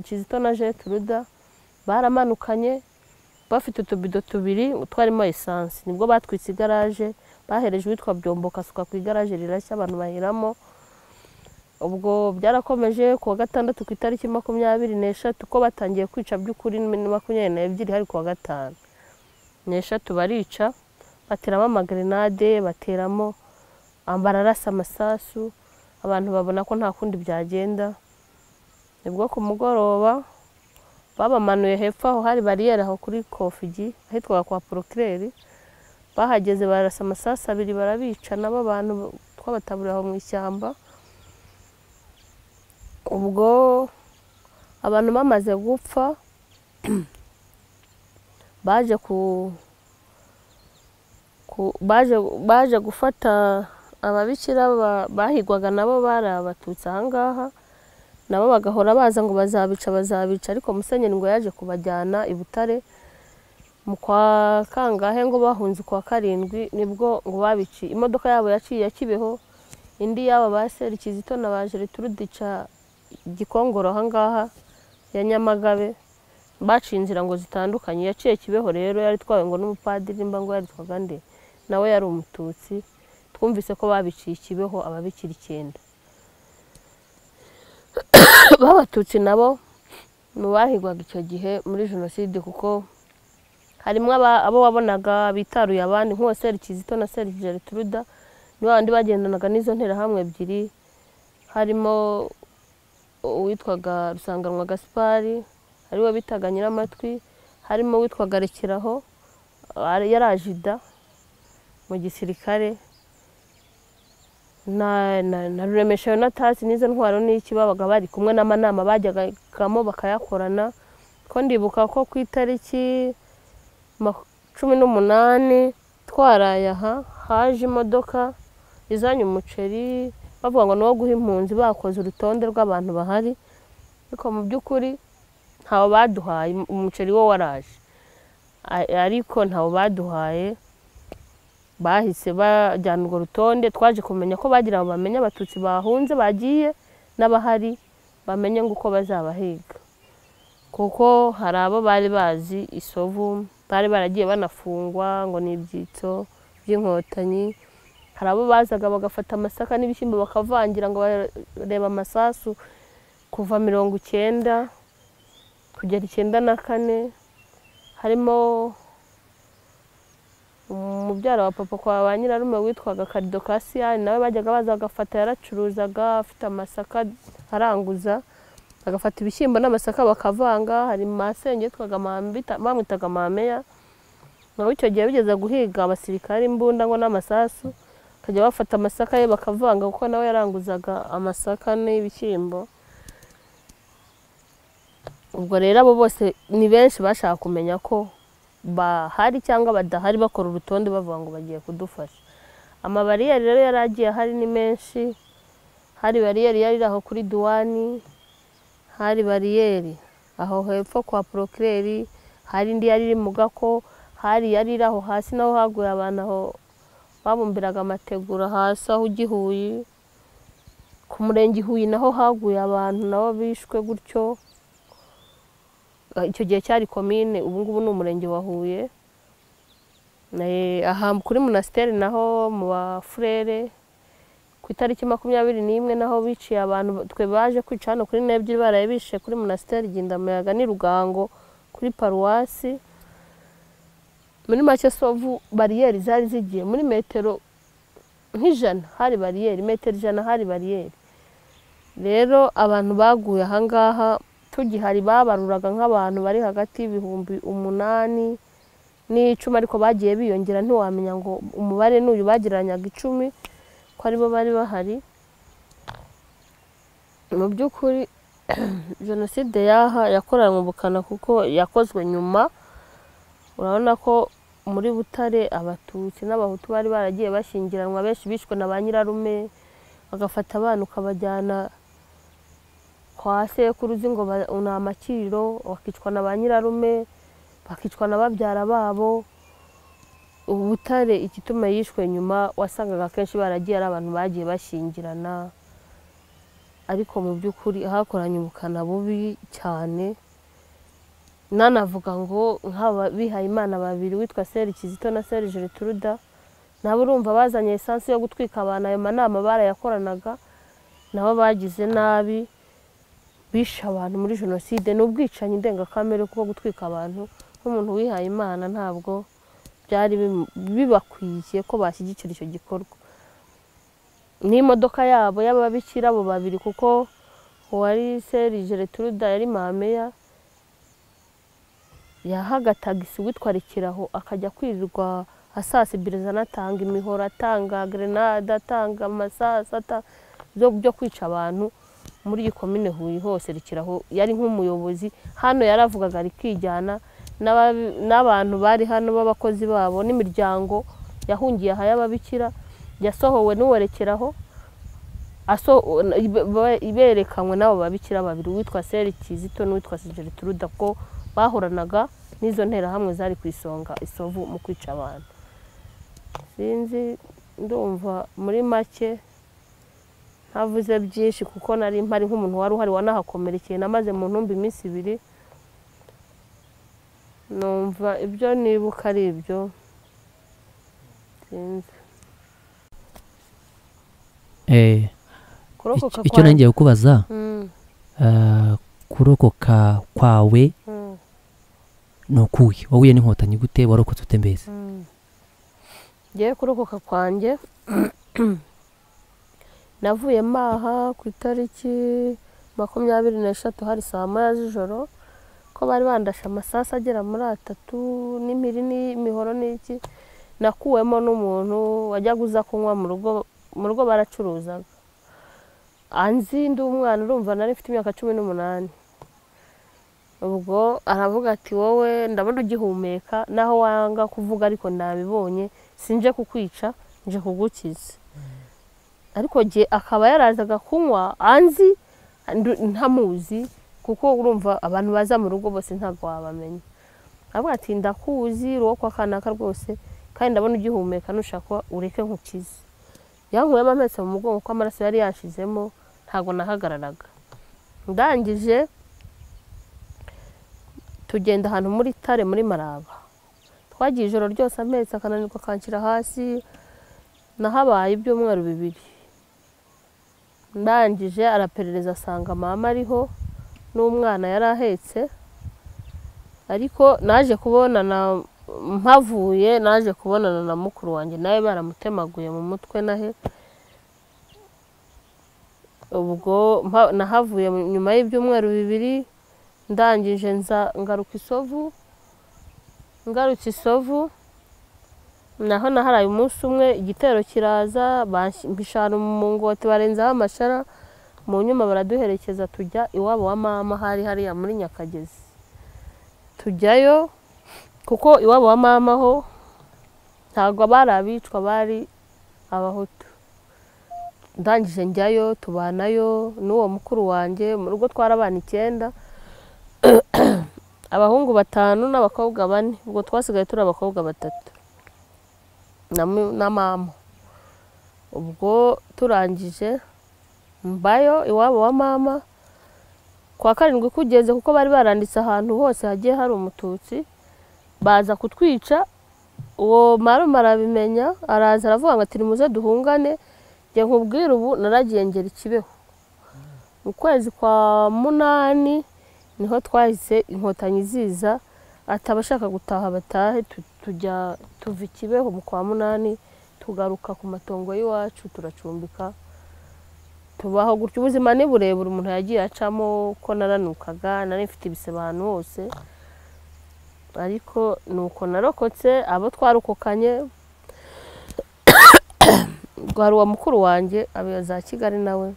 kizito na jeturuda baramanukanye bafite utubido tubiri twarimo esanse nibwo batwitse igaraje bahereje uwitwa byombo kasuka ku igaraje rirashya abantu bahiramo ubwo byarakomeje kuwa gatandatu ku itariki makumyabiri n'eshatu ko batangiye kwica by'ukuri ni makumyabiri n'ebyiri hari kuwa gatanu n'eshatu barica bateramo amagrenade bateramo bararasa amasasu abantu babona ko nta kundi byagenda nibwo ku mugoroba babamanuye hepfo aho hari bariyeri aho kuri kofigi ahitwa kwa porokireri bahageze barasa amasasu abiri barabica nabo abantu twabataburiye aho mu ishyamba ubwo abantu bamaze gupfa baje ku, ku baje, baje gufata ababikira ba- bahigwaga nabo bari abatutsi aha ngaha nabo bagahora baza ngo bazabica bazabica ariko musenyeri ngo yaje kubajyana i butare mu kwa kangahe ngo bahunze kwa karindwi nibwo ngo babici imodoka yabo yaciye ya kibeho indi yaba ba seri kizito na ba jereturudica gikongoro ahangaha ya nyamagabe baciye inzira ngo zitandukanye yaciye kibeho rero yari itwawe ngo n'umupadiri mba ngo yaritwaga nde nawe yari umututsi twumvise ko babiciye kibeho ababikira icyenda b'abatutsi nabo mu bahigwaga icyo gihe muri jenoside kuko harimo aba- abo wabonaga bitaruye abandi nk'uwa seri kizito na seri geretruda ni bandi bagendanaga n'izo nterahamwe ebyiri harimo uwitwaga rusanganwa gaspari ariwe bitaga nyiramatwi harimo uwitwaga rekeraho ari- yari ajida mu gisirikare na na- na ruremesha yonatasi n'izo ntwaro n'iki babaga bari kumwe n'amanama bajyagamo bakayakorana ko ndibuka ko ku itariki maku- cumi n'umunani twaraye aha haje imodoka izanye umuceri bavuga ngo ni uwo guha impunzi bakoze urutonde rw'abantu bahari ariko mu by'ukuri ntawe baduhaye um- umuceri wo waraje A- ariko ntawe baduhaye bahise bajyana urwo rutonde twaje kumenya ko bagira ngo bamenye abatutsi bahunze bagiye n'abahari bamenye ngo uko bazabahiga kuko hari abo bari bazi isovu bari baragiye banafungwa ngo ni ibyitso by'inkotanyi hari abo bazaga bagafata amasaka n'ibishyimbo bakavangira ngo bareba amasasu kuva mirongo icyenda kugera icyenda na kane harimo umubyara wa papa kwa ba nyirarume witwaga karido kasiyani nawe bajyaga baza bagafata yaracuruzaga afite amasaka aranguza bagafata ibishyimbo n'amasaka bakavanga hari masenge yitwaga mambita bamwitaga mameya nawe icyo gihe bigeze guhiga abasirikare imbunda ngo n'amasasu bakajya bafata amasaka ye bakavanga kuko nawe yaranguzaga amasaka n'ibishyimbo ubwo rero abo bose ni benshi bashaka kumenya ko bahari cyangwa badahari bakora urutonde bavuga ngo bagiye kudufasha amabariyeri rero yari agiye ahari ni menshi hari bariyeri yari iri aho kuri duwani hari bariyeri aho hepfo kwa porokireri hari indi yari iri mu gako hari yari iri aho hasi naho haguye abantu aho babumbiraga amategura hasi aho igihuyi ku murenge ihuye naho haguye abantu nabo bishwe gutyo icyo gihe cyari komine ubu ngubu ni umurenge wa huye Eh, aha kuri munasiteri naho mu bafurere ku itariki makumyabiri n'imwe naho biciye abantu ba- twe baje kwica hano kuri n'ebyiri baraye bishe kuri munasiteri gindamuyaga n'i rugango kuri paruwasi muri make sovu bariyeri zari zigiye muri metero nk'ijana hari bariyeri metero ijana hari bariyeri rero abantu baguye ahangaha tugihari babaruraga nk'abantu bari hagati y'ibihumbi umunani n'icumi ariko bagiye biyongera ntiwamenya ngo umubare n'uyu bagereranyaga icumi ko aribo bari bahari mu by'ukuri jenoside y'aha yakoranywe ubukana kuko yakozwe nyuma urabona ko muri butare abatutsi n'abahutu bari baragiye bashyingiranwa benshi bishwe na ba nyirarume bagafata abana ukabajyana kwa sekuru uzi ngo ba- ni amakiriro bakicwa na ba nyirarume bakicwa na babyara babo ubu butare igituma yishwe nyuma wasangaga akenshi baragiye ari abantu bagiye bashyingirana ariko mu by'ukuri hakoranye ubukana bubi cyane nanavuga ngo nk'ababihaye imana babiri witwa seri kizito na seri gertruda nabo urumva bazanye esansi yo gutwika abantu ayo manama barayakoranaga nabo bagize nabi bishe abantu muri jenoside ni ubwicanyi ndengakamere kuko gutwika abantu nk'umuntu wihaye imana ntabwo byari bimu- bibakwiye ko bashyigikira icyo gikorwa n'imodoka yabo y'ababikira abo babiri kuko uwari seri gertruda yari mameya yahaga tagisi witwarikira aho akajya kwirirwa asasibiriza anatanga imihoro atanga grenade atanga amasasa ata- byo byo kwica abantu muri iyi komine huye hose rikiraho yari nk'umuyobozi hano yaravugaga rikijyana n'ababi- n'abantu bari hano b'abakozi babo n'imiryango yahungiye aha y'ababikira yasohowe n'uwerekeraho aso ibe- be- iberekanywe n'abo babikira babiri uwitwa seri kizito n'uwitwa sigeritruda ko bahoranaga n'izo nterahamwe zari ku isonga isovu mu kwica abantu sinzi ndumva muri make ntavuze byinshi kuko nari mpari nk'umuntu wari uhari wanahakomerekeye namaze mu ntumbi iminsi ibiri numva ibyo nibuka ari ibyo sinzi Eh, kurokoka icyo kwanjye- nongeye kubaza Mm, ah, kurokoka kwawe mm, ni ukuhe wahuye n'inkotanyi gute warokotse ute mbese mm. ngewe kurokoka kwanjye navuye maha ku itariki makumyabiri n'eshatu hari saa moya z'ijoro ko bari bandashe amasasu agera muri atatu n'impiri n'imihoro n'iki nakuwemo n'umuntu wajyaga uza kunywa mu rugo mu rugo baracuruzaga anzi ndi umwana urumva nari mfite imyaka cumi n'umunani ubwo aravuga ati wowe ndabona ugihumeka naho wanga kuvuga ariko nabibonye sinje kukwica nje kugukiza ariko gihe akaba yarazaga kunywa anzi ndu- ntamuzi kuko urumva abantu baza mu rugo bose ntabwo wabamenya avuga ati ndakuzi uri uwo kwa kanaka rwose kandi ndabona ugihumeka nushaka ureke nkukize yankuyemo ametse mu mugongo ko amaraso yari yashizemo ntabwo nahagararaga ndangije tugenda ahantu muri tare muri maraba twagiye ijoro ryose amezi akananirwa akanshyira hasi nahabaye ibyumweru bibiri ndangije araperereza asanga mama ariho n'umwana yari ahetse ariko naje kubonana mpavuye naje kubonana na mukuru wanjye nawe baramutemaguye mu mutwe nahe ubwo mpa- nahavuye mu- nyuma y'ibyumweru bibiri ndangije nza ngaruka isovu ngarutse isovu naho naharaye umunsi umwe igitero kiraza bansh- mbishana mu ngoti barenzaho amashara mu nyuma baraduherekeza tujya iwabo wa mama hari hariya muri nyakagezi tujyayo kuko iwabo wa mama ho ntabwo bari abicwa bari abahutu ndangije njyayo tubanayo n'uwo mukuru wanjye mu rugo twarabana icyenda abahungu batanu n'abakobwa bane ubwo twasigaye turi abakobwa batatu na mu- na mama ubwo turangije mbayo iwabo wa mama kwa karindwi kugeze kuko bari baranditse ahantu hose hagiye hari umututsi baza kutwica uwo marume arabimenya araza aravuga ngo ati nimuze duhungane njye nkubwire ubu naragiye ngera ikibeho mu kwezi kwa munani niho twahise inkotanyi ziza ati abashaka gutaha batahe tu- tujya tuva ikibeho mu kwa munani tugaruka ku matongo y'iwacu turacumbika tubaho gutyo ubuzima ni burebure umuntu yagiye acamo ko naranukaga nari mfite ibisebe ahantu hose ariko ni uko narokotse abo twarokokanye hari uwa mukuru wanjye aba za kigali nawe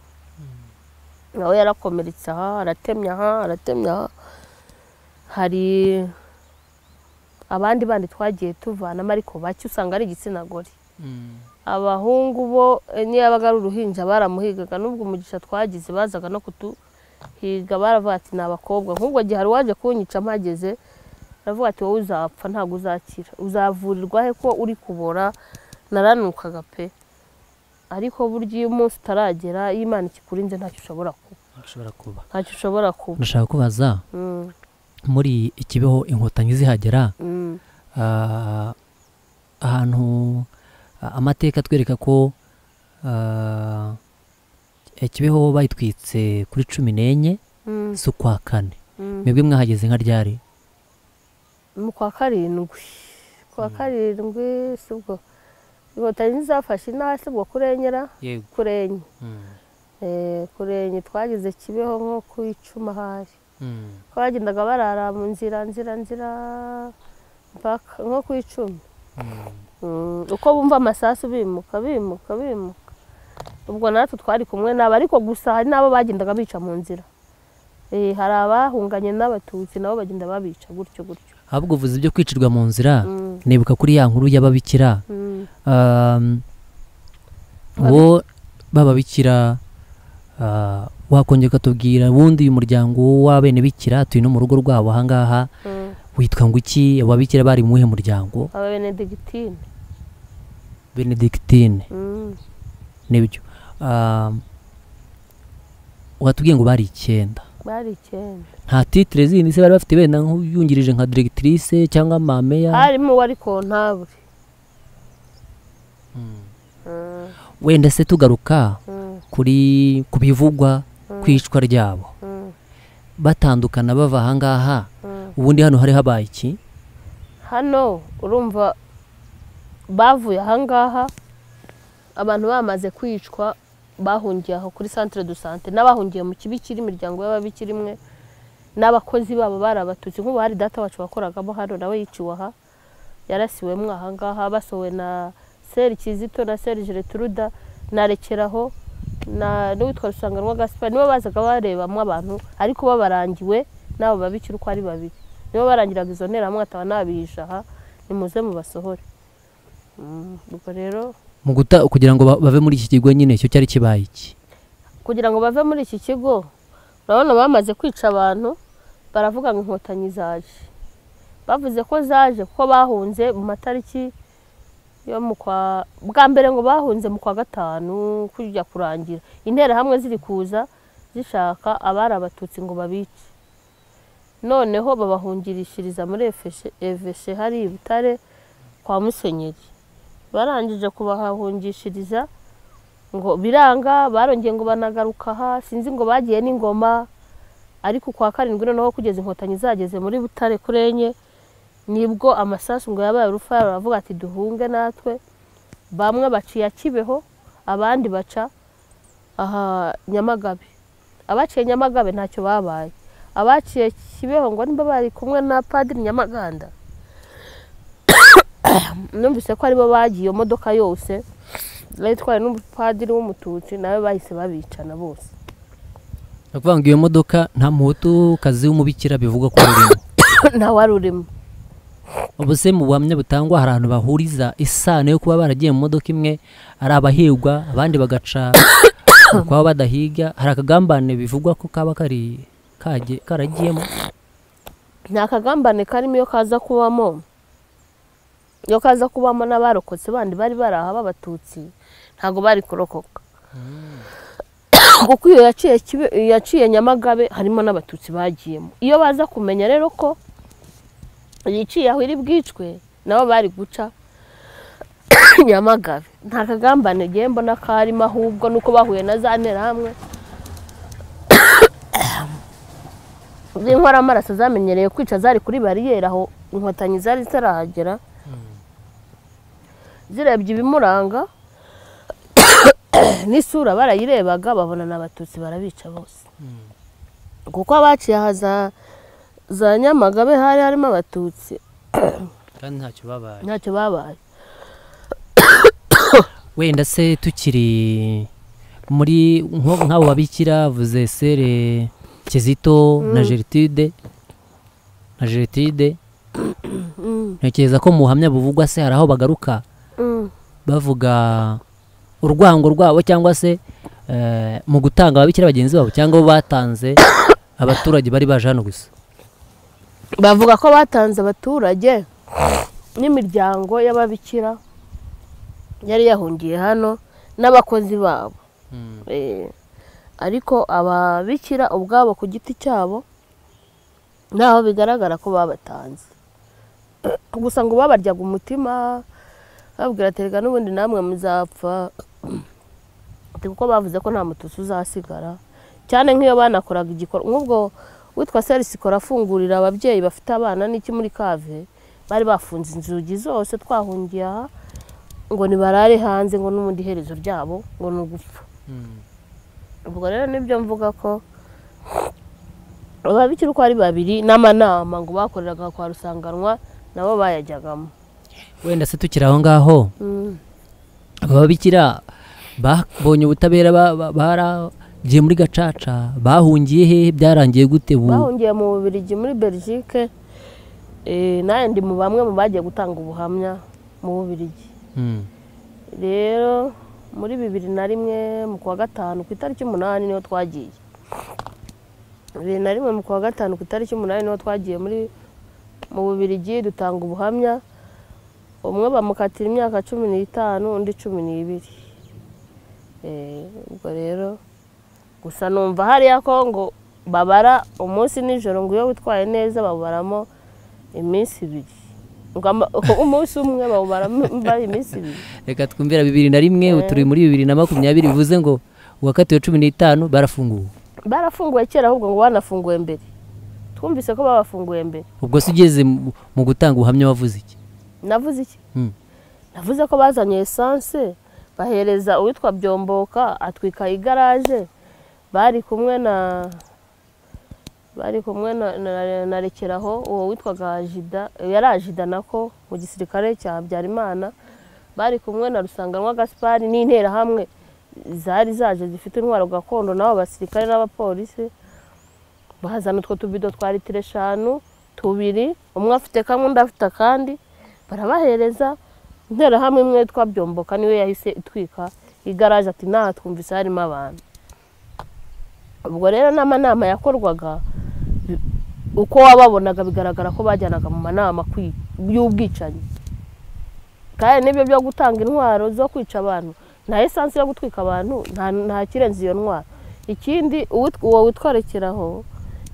nawe yarakomeretse aha aratemya aha aratemya aha hari abandi bandi twagiye tuvanamo ariko bake usanga ari igitsina gore abahungu bo eh, niyo yabaga ari uruhinja baramuhigaga n'ubwo umugisha twagize bazaga no kutuhiga baravuga ati ni abakobwa nk'ubwo gihe hari uwaje kunyica mpageze aravuga ati wowe uzapfa ntabwo uzakira uzavurirwa he ko uri kubora naranukaga pe ariko burya iyo umunsi utaragera iyo imana ikikurinze ntacyo ushobora kuba ushobora kuba ntacyo ushobora kuba ndashaka kubaza Mm, muri ikibeho inkotanyi zihagera mm. ah, ahantu ah, amateka atwereka ko ah, ikibeho bayitwitse kuri cumi n'enye Mm, z'ukwa kane mm. mwebwe mwahageze nka ryari mu kwa karindwi kwa karindwi sibwo inkotanyi zafashe intara sibwo kurenyera yego kurenye Eh, kurenye twagize kibeho nko ku icuma hari ko bagendaga barara mu nzira nzira nzira mpaka nko ku icumi Mm, uko bumva amasasu bimuka bimuka bimuka ubwo natwe twari kumwe nabo ariko gusa hari n'abo bagendaga bica mu nzira Eh, hari abahunganye n'abatutsi nabo bagenda babica gutyo gutyo ahubwo uvuze ibyo kwicirwa mu nzira Mm, nibuka kuri ya nkuru y'ababikira mm. Um, bo b'ababikira ah, wakongera ukatubwira ubundi uyu muryango w'abenebikira tuyi no mu rugo rwabo ahangaha Mm. witwa ngo iki ababikira bari muhe muryango ababenedegitine benedictine Mm, nibyo Ah, watubwiye ngo bari icyenda bari icyenda nta titire zindi se bari bafite wenda nk'uyungirije nka diregitirise cyangwa mameya harimo uwo ari kontabure wenda se tugaruka Mm. kuri ku bivugwa ku icwa ryabo Mm. batandukana bava ahangaha Mm. ubundi hano hari habaye iki hano urumva bavuye ahangaha abantu bamaze kwicwa bahungiye aho kuri santire do sante n'abahungiye mu kibikira imiryango y'ababikira imwe n'abakozi babo barabatutsi nk'ubu hari data wacu wakoragamo hano nawe yiciwe aha yarasiwemo ahangaha basohowe na seri kizito na seri geretruda na rekeraho na n'uwitwa rusanganwa gaspari nibo bazaga barebamo abantu ariko babarangiwe n'abo babikira uko ari babiri nibo barangiraga izo nterahamwe ataba nabihisha aha nimuze mubasohore Mm, ubwo rero mu guta kugira ngo ba- bave muri iki kigo nyine icyo cyari kibaye iki kugira ngo bave muri iki kigo urabona bamaze kwica abantu baravuga ngo inkotanyi zaje bavuze ko zaje kuko bahunze mu matariki yo mu kwa bwa mbere ngo bahunze mu kwa gatanu kujya kurangira interahamwe ziri kuza zishaka abari abatutsi ngo babice noneho babahungirishiriza muri eveshe hari i butare kwa musenyeri barangije kubahahungishiriza ngo biranga barongeye ngo banagaruka aha sinzi ngo bagiye n'ingoma ariko kwa karindwi noneho kugeza inkotanyi zageze muri butare kuri enye nibwo amasasu ngo yabaye urufaya baravuga ati duhunge natwe bamwe baciye kibeho abandi baca aha nyamagabe abaciye nyamagabe ntacyo babaye abaciye kibeho ngo niba bari kumwe na padiri nyamaganda numvise ko aribo bagiye iyo modoka yose bari itwawe n'umupadiri w'umututsi nawe bahise babicana bose ni ukuvuga ngo iyo modoka nta muhutu kazi w'umubikira bivugwa ko urimo nta wari urimo ubu se mu buhamya butangwa hari ahantu bahuriza isano yo kuba baragiye mu modoka imwe ari abahigwa abandi bagaca kuba badahiga hari akagambane bivugwa ko kaba kari kagiye karagiyemo nta kagambane karimo iyo kaza kubamo iyo kaza kubamo n'abarokotse bandi bari bari aha b'abatutsi ntabwo bari kurokoka kuko iyo yaciye Kibe- iyo yaciye nyamagabe harimo n'abatutsi bagiyemo iyo baza kumenya rero ko yiciye aho iri bwicwe nabo bari guca nyamagabe nta kagambane ngiye mbona karimo ahubwo nuko bahuye na za hamwe z'inkorora amaraso zamenyereye kwica zari kuri bariyeri aho inkotanyi zari zitarahagera zirebye ibimuranga n'isura barayirebaga babona ni abatutsi barabica bose kuko abaciye aha za za nyamagabe hari harimo abatutsi kandi ntacyo babaye ntacyo babaye wenda se tukiri muri nko- nk'abo babikira vuze sere kizito na gertide na gertide ntekereza ko mu buhamya buvugwa se hari aho bagaruka Mm. bavuga urwango rwabo cyangwa se eh, mu gutanga ababikira bagenzi babo cyangwa bo batanze abaturage bari baje hano gusa bavuga ko batanze abaturage n'imiryango y'ababikira yari yahungiye hano n'abakozi babo Eh, ariko ababikira ubwabo ku giti cyabo ntaho bigaragara ko babatanze gusa ngo babaryaga umutima babwira ati "Erega n'ubundi namwe muzapfa Ati, kuko bavuze ko nta mututsi uzasigara cyane nk'iyo banakoraga igikorwa nk'ubwo witwa serisikora afungurira ababyeyi bafite abana n'iki muri kave bari bafunze inzugi zose twahungiye aha ngo nibarare hanze ngo n'ubundi iherezo ryabo ngo ni ugupfa ubwo rero nibyo mvuga ko ababikira uko ari babiri n'amanama ngo bakoreraga kwa rusanganwa nabo bayajyagamo wenda se tukiri aho ngaho Mm. ababikira babonye ubutabera ba- ba- baragiye muri gacaca bahungiye hehe byarangiye gute ubu bahungiye mu bubirigi muri belgique eh, nawe ndi mu bamwe mu bagiye gutanga ubuhamya mu bubirigi Mm. rero muri bibiri na rimwe mu kwa gatanu ku itariki umunani niho twagiye bibiri na rimwe mu kwa gatanu ku itariki umunani niho twagiye muri mu bubirigi dutanga ubuhamya umwe bamukatira imyaka cumi n'itanu undi cumi n'ibiri Eh, ubwo rero gusa numva hariya ko ngo babara umunsi nijoro ngo iyo witwaye neza babaramo iminsi ibiri Ngo ama- umunsi umwe bawubaramo iminsi ibiri reka twumvira bibiri na rimwe ubu turi muri bibiri na makumyabiri bivuze ngo uwakatiwe cumi n'itanu barafunguwe barafunguwe kera ahubwo ngo banafunguwe mbere twumvise ko babafunguwe mbere ubwo se ugeze mu mu gutanga ubuhamya wavuze iki navuze iki Mm. navuze ko bazanye esanse bahereza uwitwa byomboka atwika igaraje bari kumwe na bari kumwe na, na, na rekeraho uwo witwaga jida yari ajida nako mu gisirikare cya habyarimana bari kumwe na rusanganwa gaspari n'interahamwe zari zaje zifite intwaro gakondo n'abo basirikare n'abapolisi bazana utwo tubido twa litiro eshanu tubiri umwe afite kamwe undi afite akandi barabahereza interahamwe imwe yitwa byomboka niwe yahise itwika igaraje ati nta twumvise harimo abantu ubwo rero n'amanama yakorwaga bi- uko wababonaga bigaragara ko bajyanaga mu manama kwi- y'ubwicanyi kandi n'ibyo byo gutanga intwaro zo kwica abantu nta esansi yo gutwika abantu nta- nta kirenze iyo ntwaro ikindi uwit- uwo witwarekeraho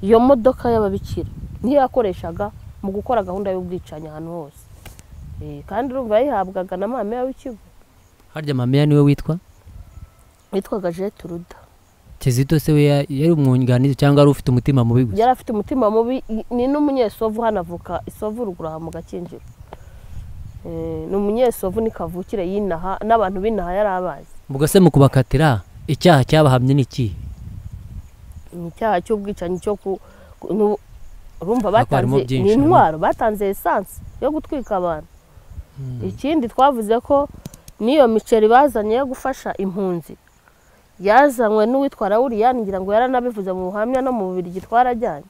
iyo modoka y'ababikira niyo yakoreshaga mu gukora gahunda y'ubwicanyi ahantu hose Eh, kandi urumva yayihabwaga na mama w'ikigo harya mameya niwe witwa witwaga jete ruda kizito se we ya- yari umwunganizi cyangwa wari ufite umutima mubi gusa yari afite umutima mubi i- ni n'umunyesovu hano avuka isovu ruguru aha mu gakinjiro Eh, ni umunyesovu ni kavukire y'inaha n'abantu b'inaha yari abazi ubwo se mu kubakatira icyaha cyabahamye ni ikihe ni icyaha cy'ubwicanyi cyo ku ku- nu- urumva Ariko harimo batanze byinshi, ni harimo- intwaro batanze esanse yo gutwika abantu ikindi twavuze ko n'iyo miceri bazanye yo gufasha impunzi yazanywe n'uwitwa rawuriyani ngira ngo yaranabivuze mu buhamya no mu bubirigi twarajyanye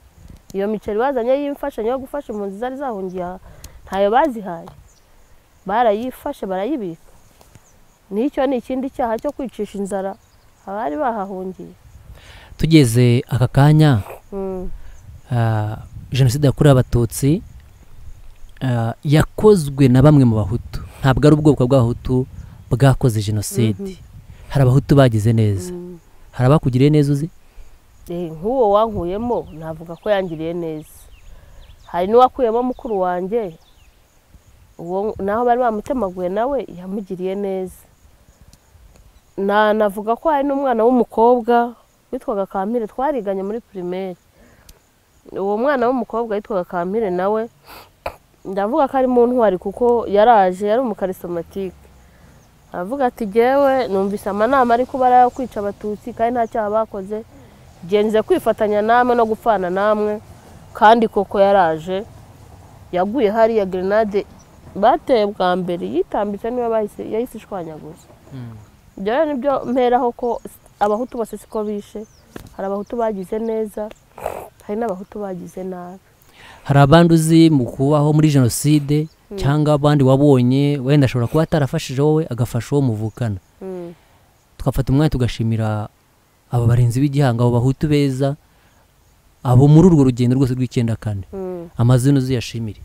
iyo miceri bazanye y'imfashanyo yo gufasha impunzi zari zahungiye aha ntayo bazihaye barayifashe barayibika n'icyo ni ikindi cyaha cyo kwicisha inzara abari bahahungiye tugeze aka kanya Mm. ah, jenoside yakorewe abatutsi ah, yakozwe na bamwe mu bahutu ntabwo ari ubwoko bw'abahutu bwakoze jenoside hari abahutu bagize neza hari abakugiriye neza uzi Eh, nk'uwo wankuyemo navuga ko yangiriye neza hari n'uwakuyemo mukuru wanjye uwo naho bari bamutemaguye nawe yamugiriye neza Na- navuga ko hari n'umwana w'umukobwa witwaga kampire twariganye muri pirimeri uwo mwana w'umukobwa witwaga kampire nawe ndavuga ko ari mu ntwari kuko yaraje yari umukarisomatike aravuga ati jyewe numvise amanama ariko barayo kwica abatutsi kandi nta cyaha bakoze genze kwifatanya namwe no gupfana namwe kandi koko yaraje yaguye hariya gerenade bateye bwa mbere yitambitse niba bahise yahise ishwanyaguza ibyo rero nibyo mperaho ko abahutu bose siko bishe hari abahutu bagize neza hari n'abahutu bagize nabi hari abandi uzi mu kubaho muri jenoside cyangwa abandi wabonye wenda ashobora kuba atarafashije wowe agafasha uwo muvukana Mm. tugafata umwanya tugashimira abo barinzi b'igihango abo bahutu beza abo muri urwo rugendo rwose rw'icyenda kane Mm. amazina uziyashimire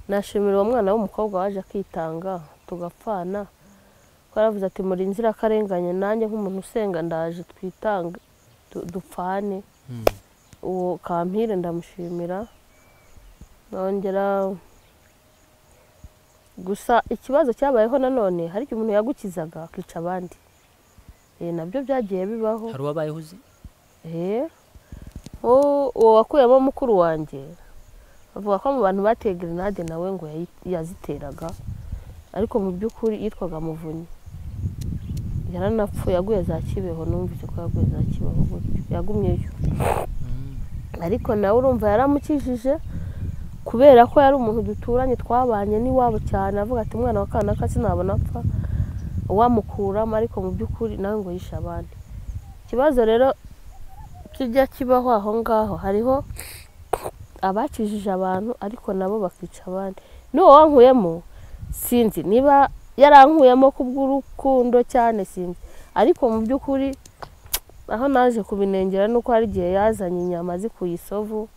nashimira uwo mwana w'umukobwa waje akitanga tugapfana ko yaravuze ati muri inzirakarengane nanjye nk'umuntu usenga ndaje twitanga du- dupfane uwo kampire ndamushimira nongera gusa ikibazo cyabayeho nanone hari igihe umuntu yagukizaga akica abandi Eh, nabyo byagiye bibaho hari uwabayeho uzi Eh, uwo uwo wakuyemo mukuru wanjye avuga ko mu bantu bateye grenade nawe ngo yayi- yaziteraga ariko mu by'ukuri yitwaga muvunyi yaranapfuye yaguye za kibeho numvise ko yaguye za kibeho gutyo yagumyeyo ariko nawe urumva yaramukijije kubera ko yari umuntu duturanye twabanye n'iwabo cyane avuga ati umwana wa kanaka sinabona apfa wamukuramo ariko mu by'ukuri nawe ngo yishe abandi ikibazo rero kijya kibaho aho ngaho hariho abakijije abantu ariko nabo bakica abandi n'uwo wankuyemo sinzi niba yarankuyemo kubw'urukundo cyane sinzi ariko mu by'ukuri aho naje kubinengera ni uko hari igihe yazanye inyama zikuye isovu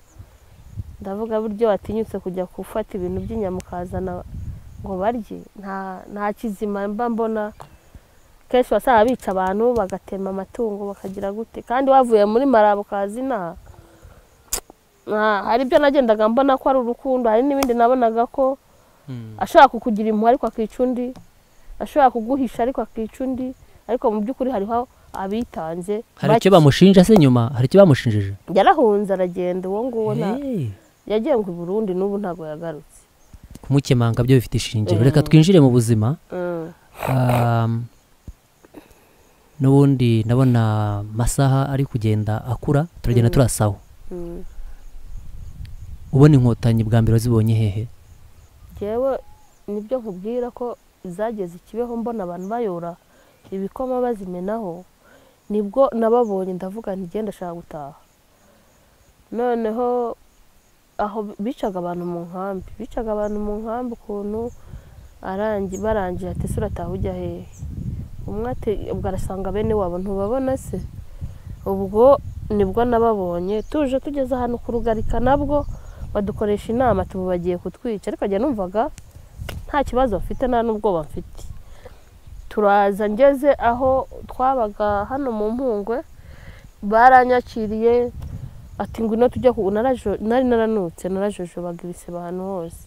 ndavuga buryo watinyutse kujya gufata ibintu by'inyama ukazana ngo barye nta nta kizima mba mbona kenshi wasanga bica abantu bagatema amatungo bakagira gute kandi wavuye muri marabo ukaza inaha Ah, hari ibyo nagendaga mbona ko ari urukundo hari n'ibindi nabonaga ko ashobora kukugira impuhwe ariko akica undi ashobora kuguhisha ariko akica undi ariko mu by'ukuri hariho abitanze hari icyo bake. bamushinja se nyuma hari icyo bamushinjije yarahunze aragenda uwo nguwo nta Hey. yagiye ngo i burundi n'ubu ntabwo yagarutse kumukemanga byo bifite ishingiro reka twinjire mu buzima Mm. Um, n'ubundi ndabona amasaha ari kugenda akura turagenda turasawa Mm. ubona inkotanyi bwa mbere wazibonye hehe ngewe nibyo nkubwira ko zageze ikibeho mbona abantu bayora ibikoma bazimenaho nibwo nababonye ndavuga ntigenda ashaka gutaha noneho aho bicaga abantu mu nkambi bicaga abantu mu nkambi ukuntu arangi barangije ati ese urataha ujya hehe umwe ati ubwo arasanga bene wabo ntubabona se ubwo nibwo nababonye tuje tugeze ahantu ku rugarika nabwo badukoresha inama tuba bagiye kutwica ariko njya numvaga nta kibazo bafite nta n'ubwoba mfite turaza ngeze aho twabaga hano mu mpungwe baranyakiriye ati ngwino tujye ku narajo- nari naranutse narajojobaga ibisebe ahantu hose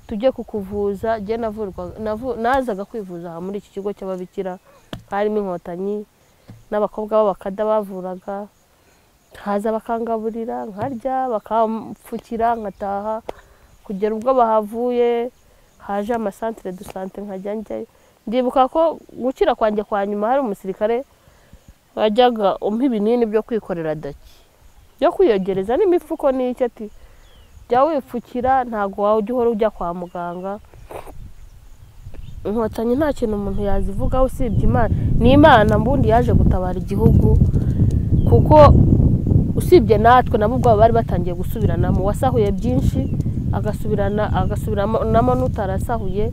tujye kukuvuza njye navurwaga navu- nazaga kwivuza aha muri iki kigo cy'ababikira harimo inkotanyi n'abakobwa b'abakada bavuraga haza bakangaburira nkarya bakamfukira nkataha kugera ubwo bahavuye haje amasantire du sante nkajya njyayo ndibuka ko gukira kwanjye kwa nyuma hari umusirikare wajyaga umpa ibinini byo kwikorera daki byo kwiyogereza n'imifuko n'icyo ati jya wipfukira ntabwo waba ujya uhora ujya kwa muganga inkotanyi nta kintu umuntu yazivugaho usibye imana ni imana mbundi yaje gutabara igihugu kuko usibye natwe nabo ubwabo bari batangiye gusubiranamo uwasahuye byinshi agasubirana agasubiranamo n'utarasahuye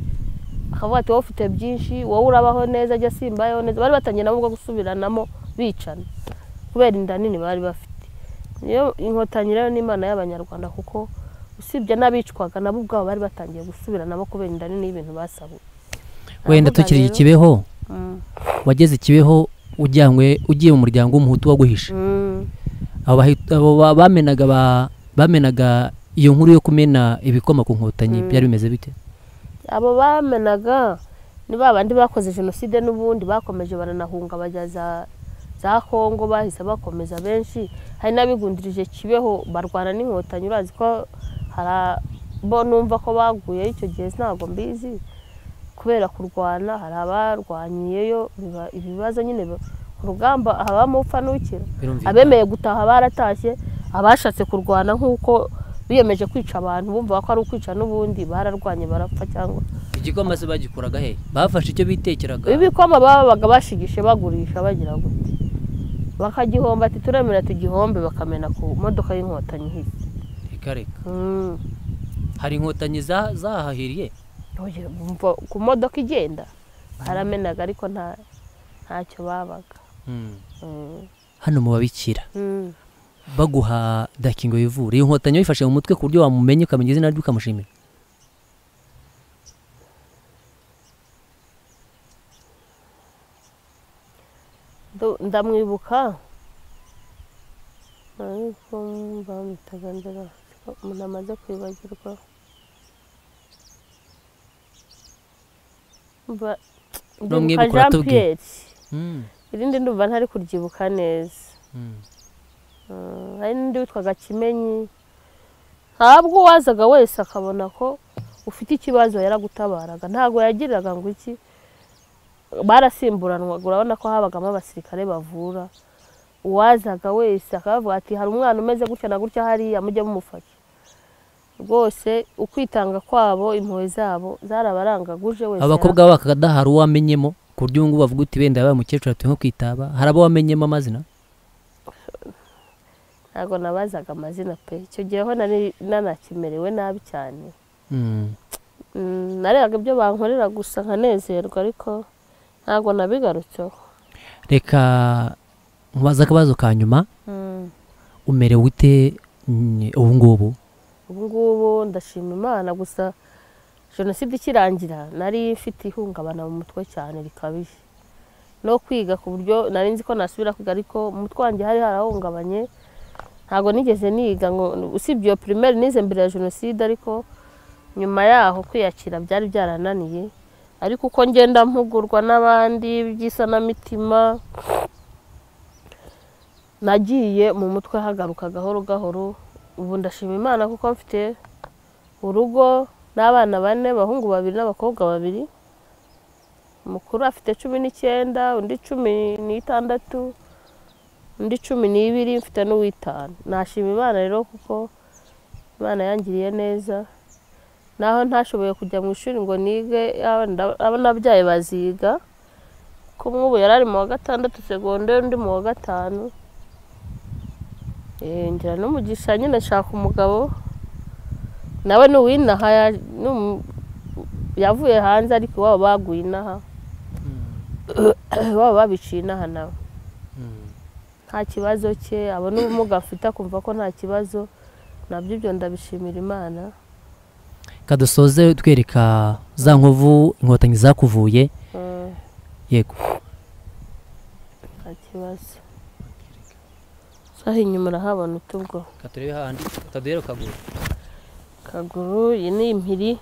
akavuga ati wowe ufite byinshi wowe urabaho neza ajya simbayeho neza bari batangiye nabo ubwo gusubiranamo bicana kubera inda nini bari bafite niyo inkotanyi rero n'imana y'abanyarwanda kuko usibye n'abicwaga nabo ubwabo bari batangiye gusubiranamo kubera inda nini y'ibintu basahuye wenda Aravuga tukiri rero- ikibeho Mm. wageze ikibeho ujyanywe ugiye mu muryango w'umuhutu waguhisha Mm. abo bahi- abo ba- bamenaga ba- bamenaga iyo nkuru yo kumena ibikoma ku nkotanyi byari bimeze bite abo bamenaga ni ba bandi bakoze jenoside n'ubundi bakomeje baranahunga bajya za za kongo bahise bakomeza benshi hari n'abigundurije kibeho barwana n'inkotanyi urazi ko hari abo numva ko baguye icyo gihe ntabwo mbizi kubera kurwana hari abarwanyiyeyo biba- ibibazo nyine ba- ku rugamba habamo upfa n'ukira Birumvikana. abemeye gutaha baratashye abashatse kurwana nk'uko biyemeje kwica abantu bumva ko ari ukwica n'ubundi bararwanye barapfa cyangwa igikoma se bagikuraga he bafashe icyo bitekeraga ibikoma babaga bashigishe bagurisha bagira gutya bakagihomba ati turemera tugihombe bakamena ku modoka y'inkotanyi ihise reka reka Mm. hari inkotanyi za- zahahiriye Ntugire- umva- ku modoka igenda baramenaga ariko nta ntacyo babaga Mm. Mm. hano mu babikira Mm. baguha dakingo yivura iyo nkotanyi wayifashe mu mutwe ku buryo wamumenya ukamenya izina rye ukamushimira Ndu- ndamwibuka ariko bamwitaga ndera umuntu amaze kwibagirwa Mba- N'umwibuka ndibuka Jean uratubwira. Pierre Mm. irindi ndumva ntari kuryibuka neza Mm. Mm, hari n'undi witwaga kimenyi ntabwo uwazaga wese akabona ko ufite ikibazo yaragutabaraga ntabwo yagiriraga ngo iki barasimburanwaga urabona ko habagamo abasirikare bavura uwazaga wese akavuga ati hari umwana umeze gutya na gutya hariya mujye mumufasha rwose ukwitanga kwabo impuhwe zabo zarabarangaga uje wese abakobwa b'abakada hari uwo wamenyemo ku buryo ubu ngubu bavuga uti wenda yabaye umukecuru atuye nko kwitaba hari abo wamenyemo amazina ntabwo nabazaga amazina pe icyo gihe ho nari nanakimerewe nabi cyane Mm. Mm, narebaga ibyo bankorera gusa nkanezerwa ariko ntabwo nabigarutseho reka nkubaze akabazo ka nyuma umerewe ute mm, ubu ngubu ubu ngubu ndashima imana gusa jenoside ikirangira nari mfite ihungabana mu mutwe cyane rikabije no kwiga ku buryo nari nzi ko nasubira kwiga ariko mu mutwe wanjye hari harahungabanye ntabwo nigeze niga ngo usibye iyo primaire nize mbere ya jenoside ariko nyuma yaho kwiyakira byari byarananiye ariko uko ngenda mpugurwa n'abandi by'isanamitima nagiye mu mutwe hagaruka gahoro gahoro ubu ndashima imana kuko mfite urugo n'abana bane abahungu babiri n'abakobwa babiri umukuru afite cumi n'icyenda undi cumi n'itandatu undi cumi n'ibiri mfite n'uw'itanu nashima imana rero kuko imana yangiriye neza naho ntashoboye kujya mu ishuri ngo nige yaba nda- abo n'ababyeyi baziga ko umwe ubu yari ari mu wa gatandatu segonderi undi mu wa gatanu Eh, ngira n'umugisha nyine nshaka umugabo nawe ni uw'inaha ya- ni umu- yavuye hanze ariko iwabo baguye inaha iwabo babiciye inaha nawe nta kibazo cye abo n'ubumuga afite akumva ko nta kibazo nabyo ibyo ndabishimira imana kadusoze twereka za nkovu inkotanyi zakuvuye Mm, yego nta kibazo saha inyuma urahabona utubwo katurebe handi kaduhere kaguru kaguru iyi ni impiri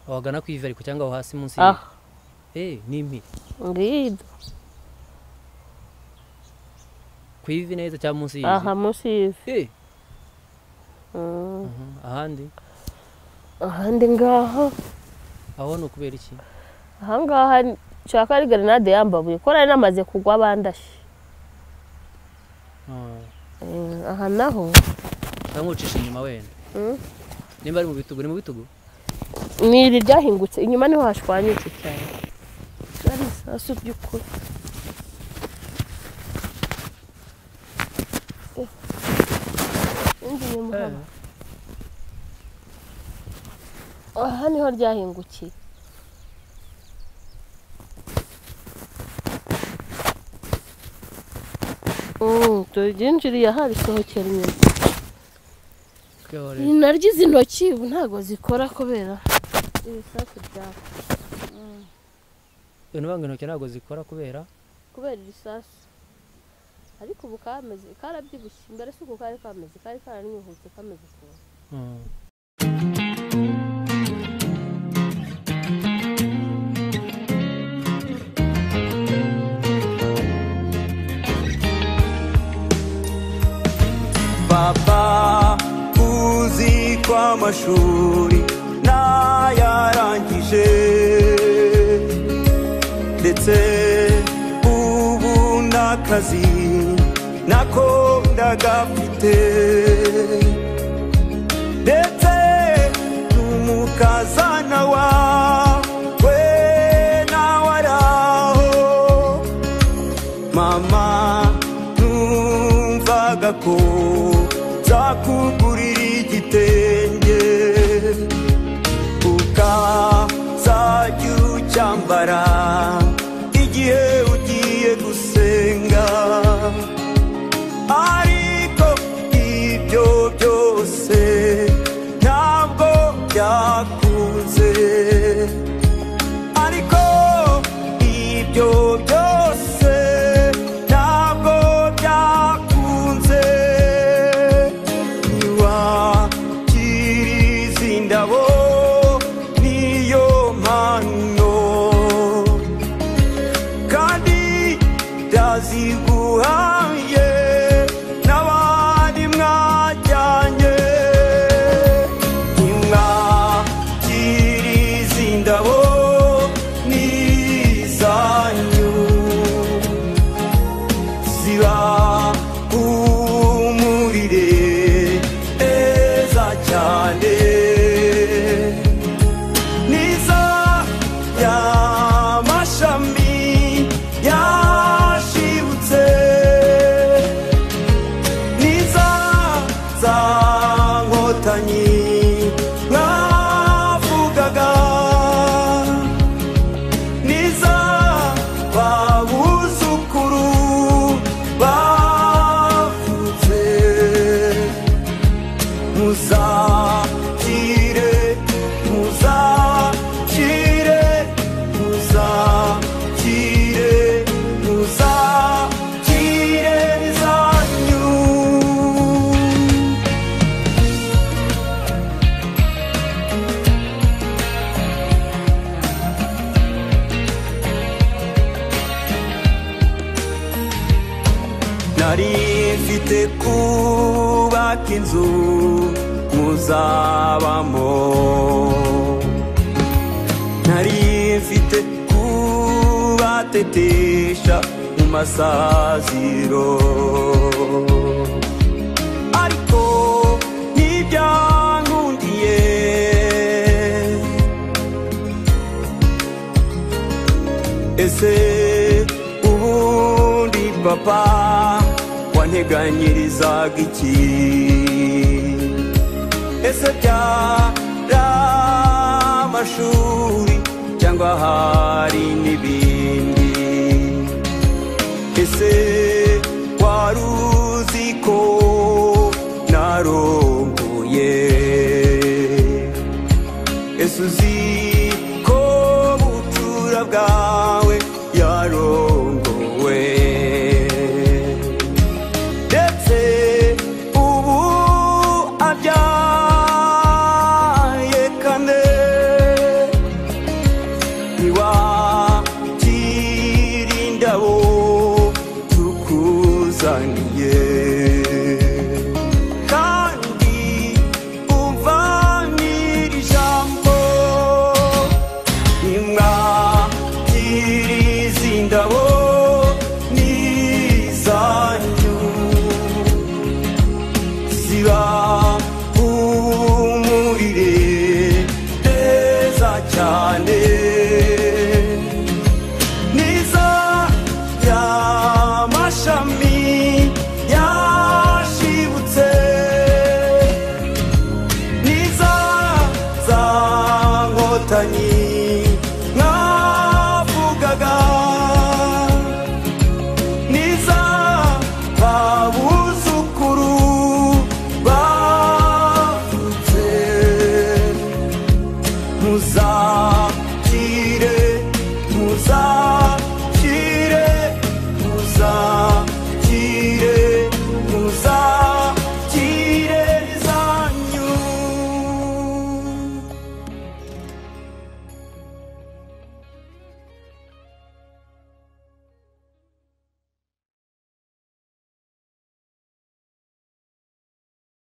wagana ku ivi ariko cyangwa aho hasi munsi aha eh ni impiri ngiyi ku ivi neza cyangwa munsi aha munsi y'ivi eh Mm, ahandi ahandi ngaha aho ni ukubera iki ahangaha nshaka ari grenade yambabuye ko nari namaze kugwa bandashe Eh, aha naho cyangwa ucisha inyuma wenda Mm. nimba ari mu bitugu ni mu bitugu ni iri ryahingutse inyuma niho hashwanyutse cyane ari isasu by'ukuri Eh, indi nyuma hano. aha niho ryahingukiye Mm, dore ryinjiriye aha risohokera inyuma Kwihorera. Ni naryo izi ntoki ubu ntabwo zikora kubera ibisasu byaka ibintu banga intoki ntabwo zikora kubera kubera ibisasu ariko ubu kameze karabyibushye mbere si uko kari kameze kari karaninyuhutse kameze ukuntu Mm. baba uzi ko amashuri ntayarangije ndetse ubu n'akazi nako ndagafite ndetse n'umukazana wawe nawe araho mama numvaga ko zakugurira igitenge ukazajya ucyambara igihe ugiye gusenga ariko ibyo byose ntabwo byakunze ariko ibyo byose ntabwo byakunze ntiwakiriza indabo niyo mpano kandi ndaziguhaye n'abandi mwajyanye nimwakiriza indabo n'izanyu ziba humurire neza cyane niza y'amashami yashibutse niza za nkotanyi mwavugaga niza babuzukuru bavutse muzakire muzakire muzakire muzakire zanyu nari mfite kubaka inzu muzabamo nari mfite kubatetesha mu masaziro ariko ntibyankundiye ese ubundi papa wanteganyirizaga iki ese byari amashuri cyangwa hari n'ibindi ese wari uzi ko narongoye ese uzi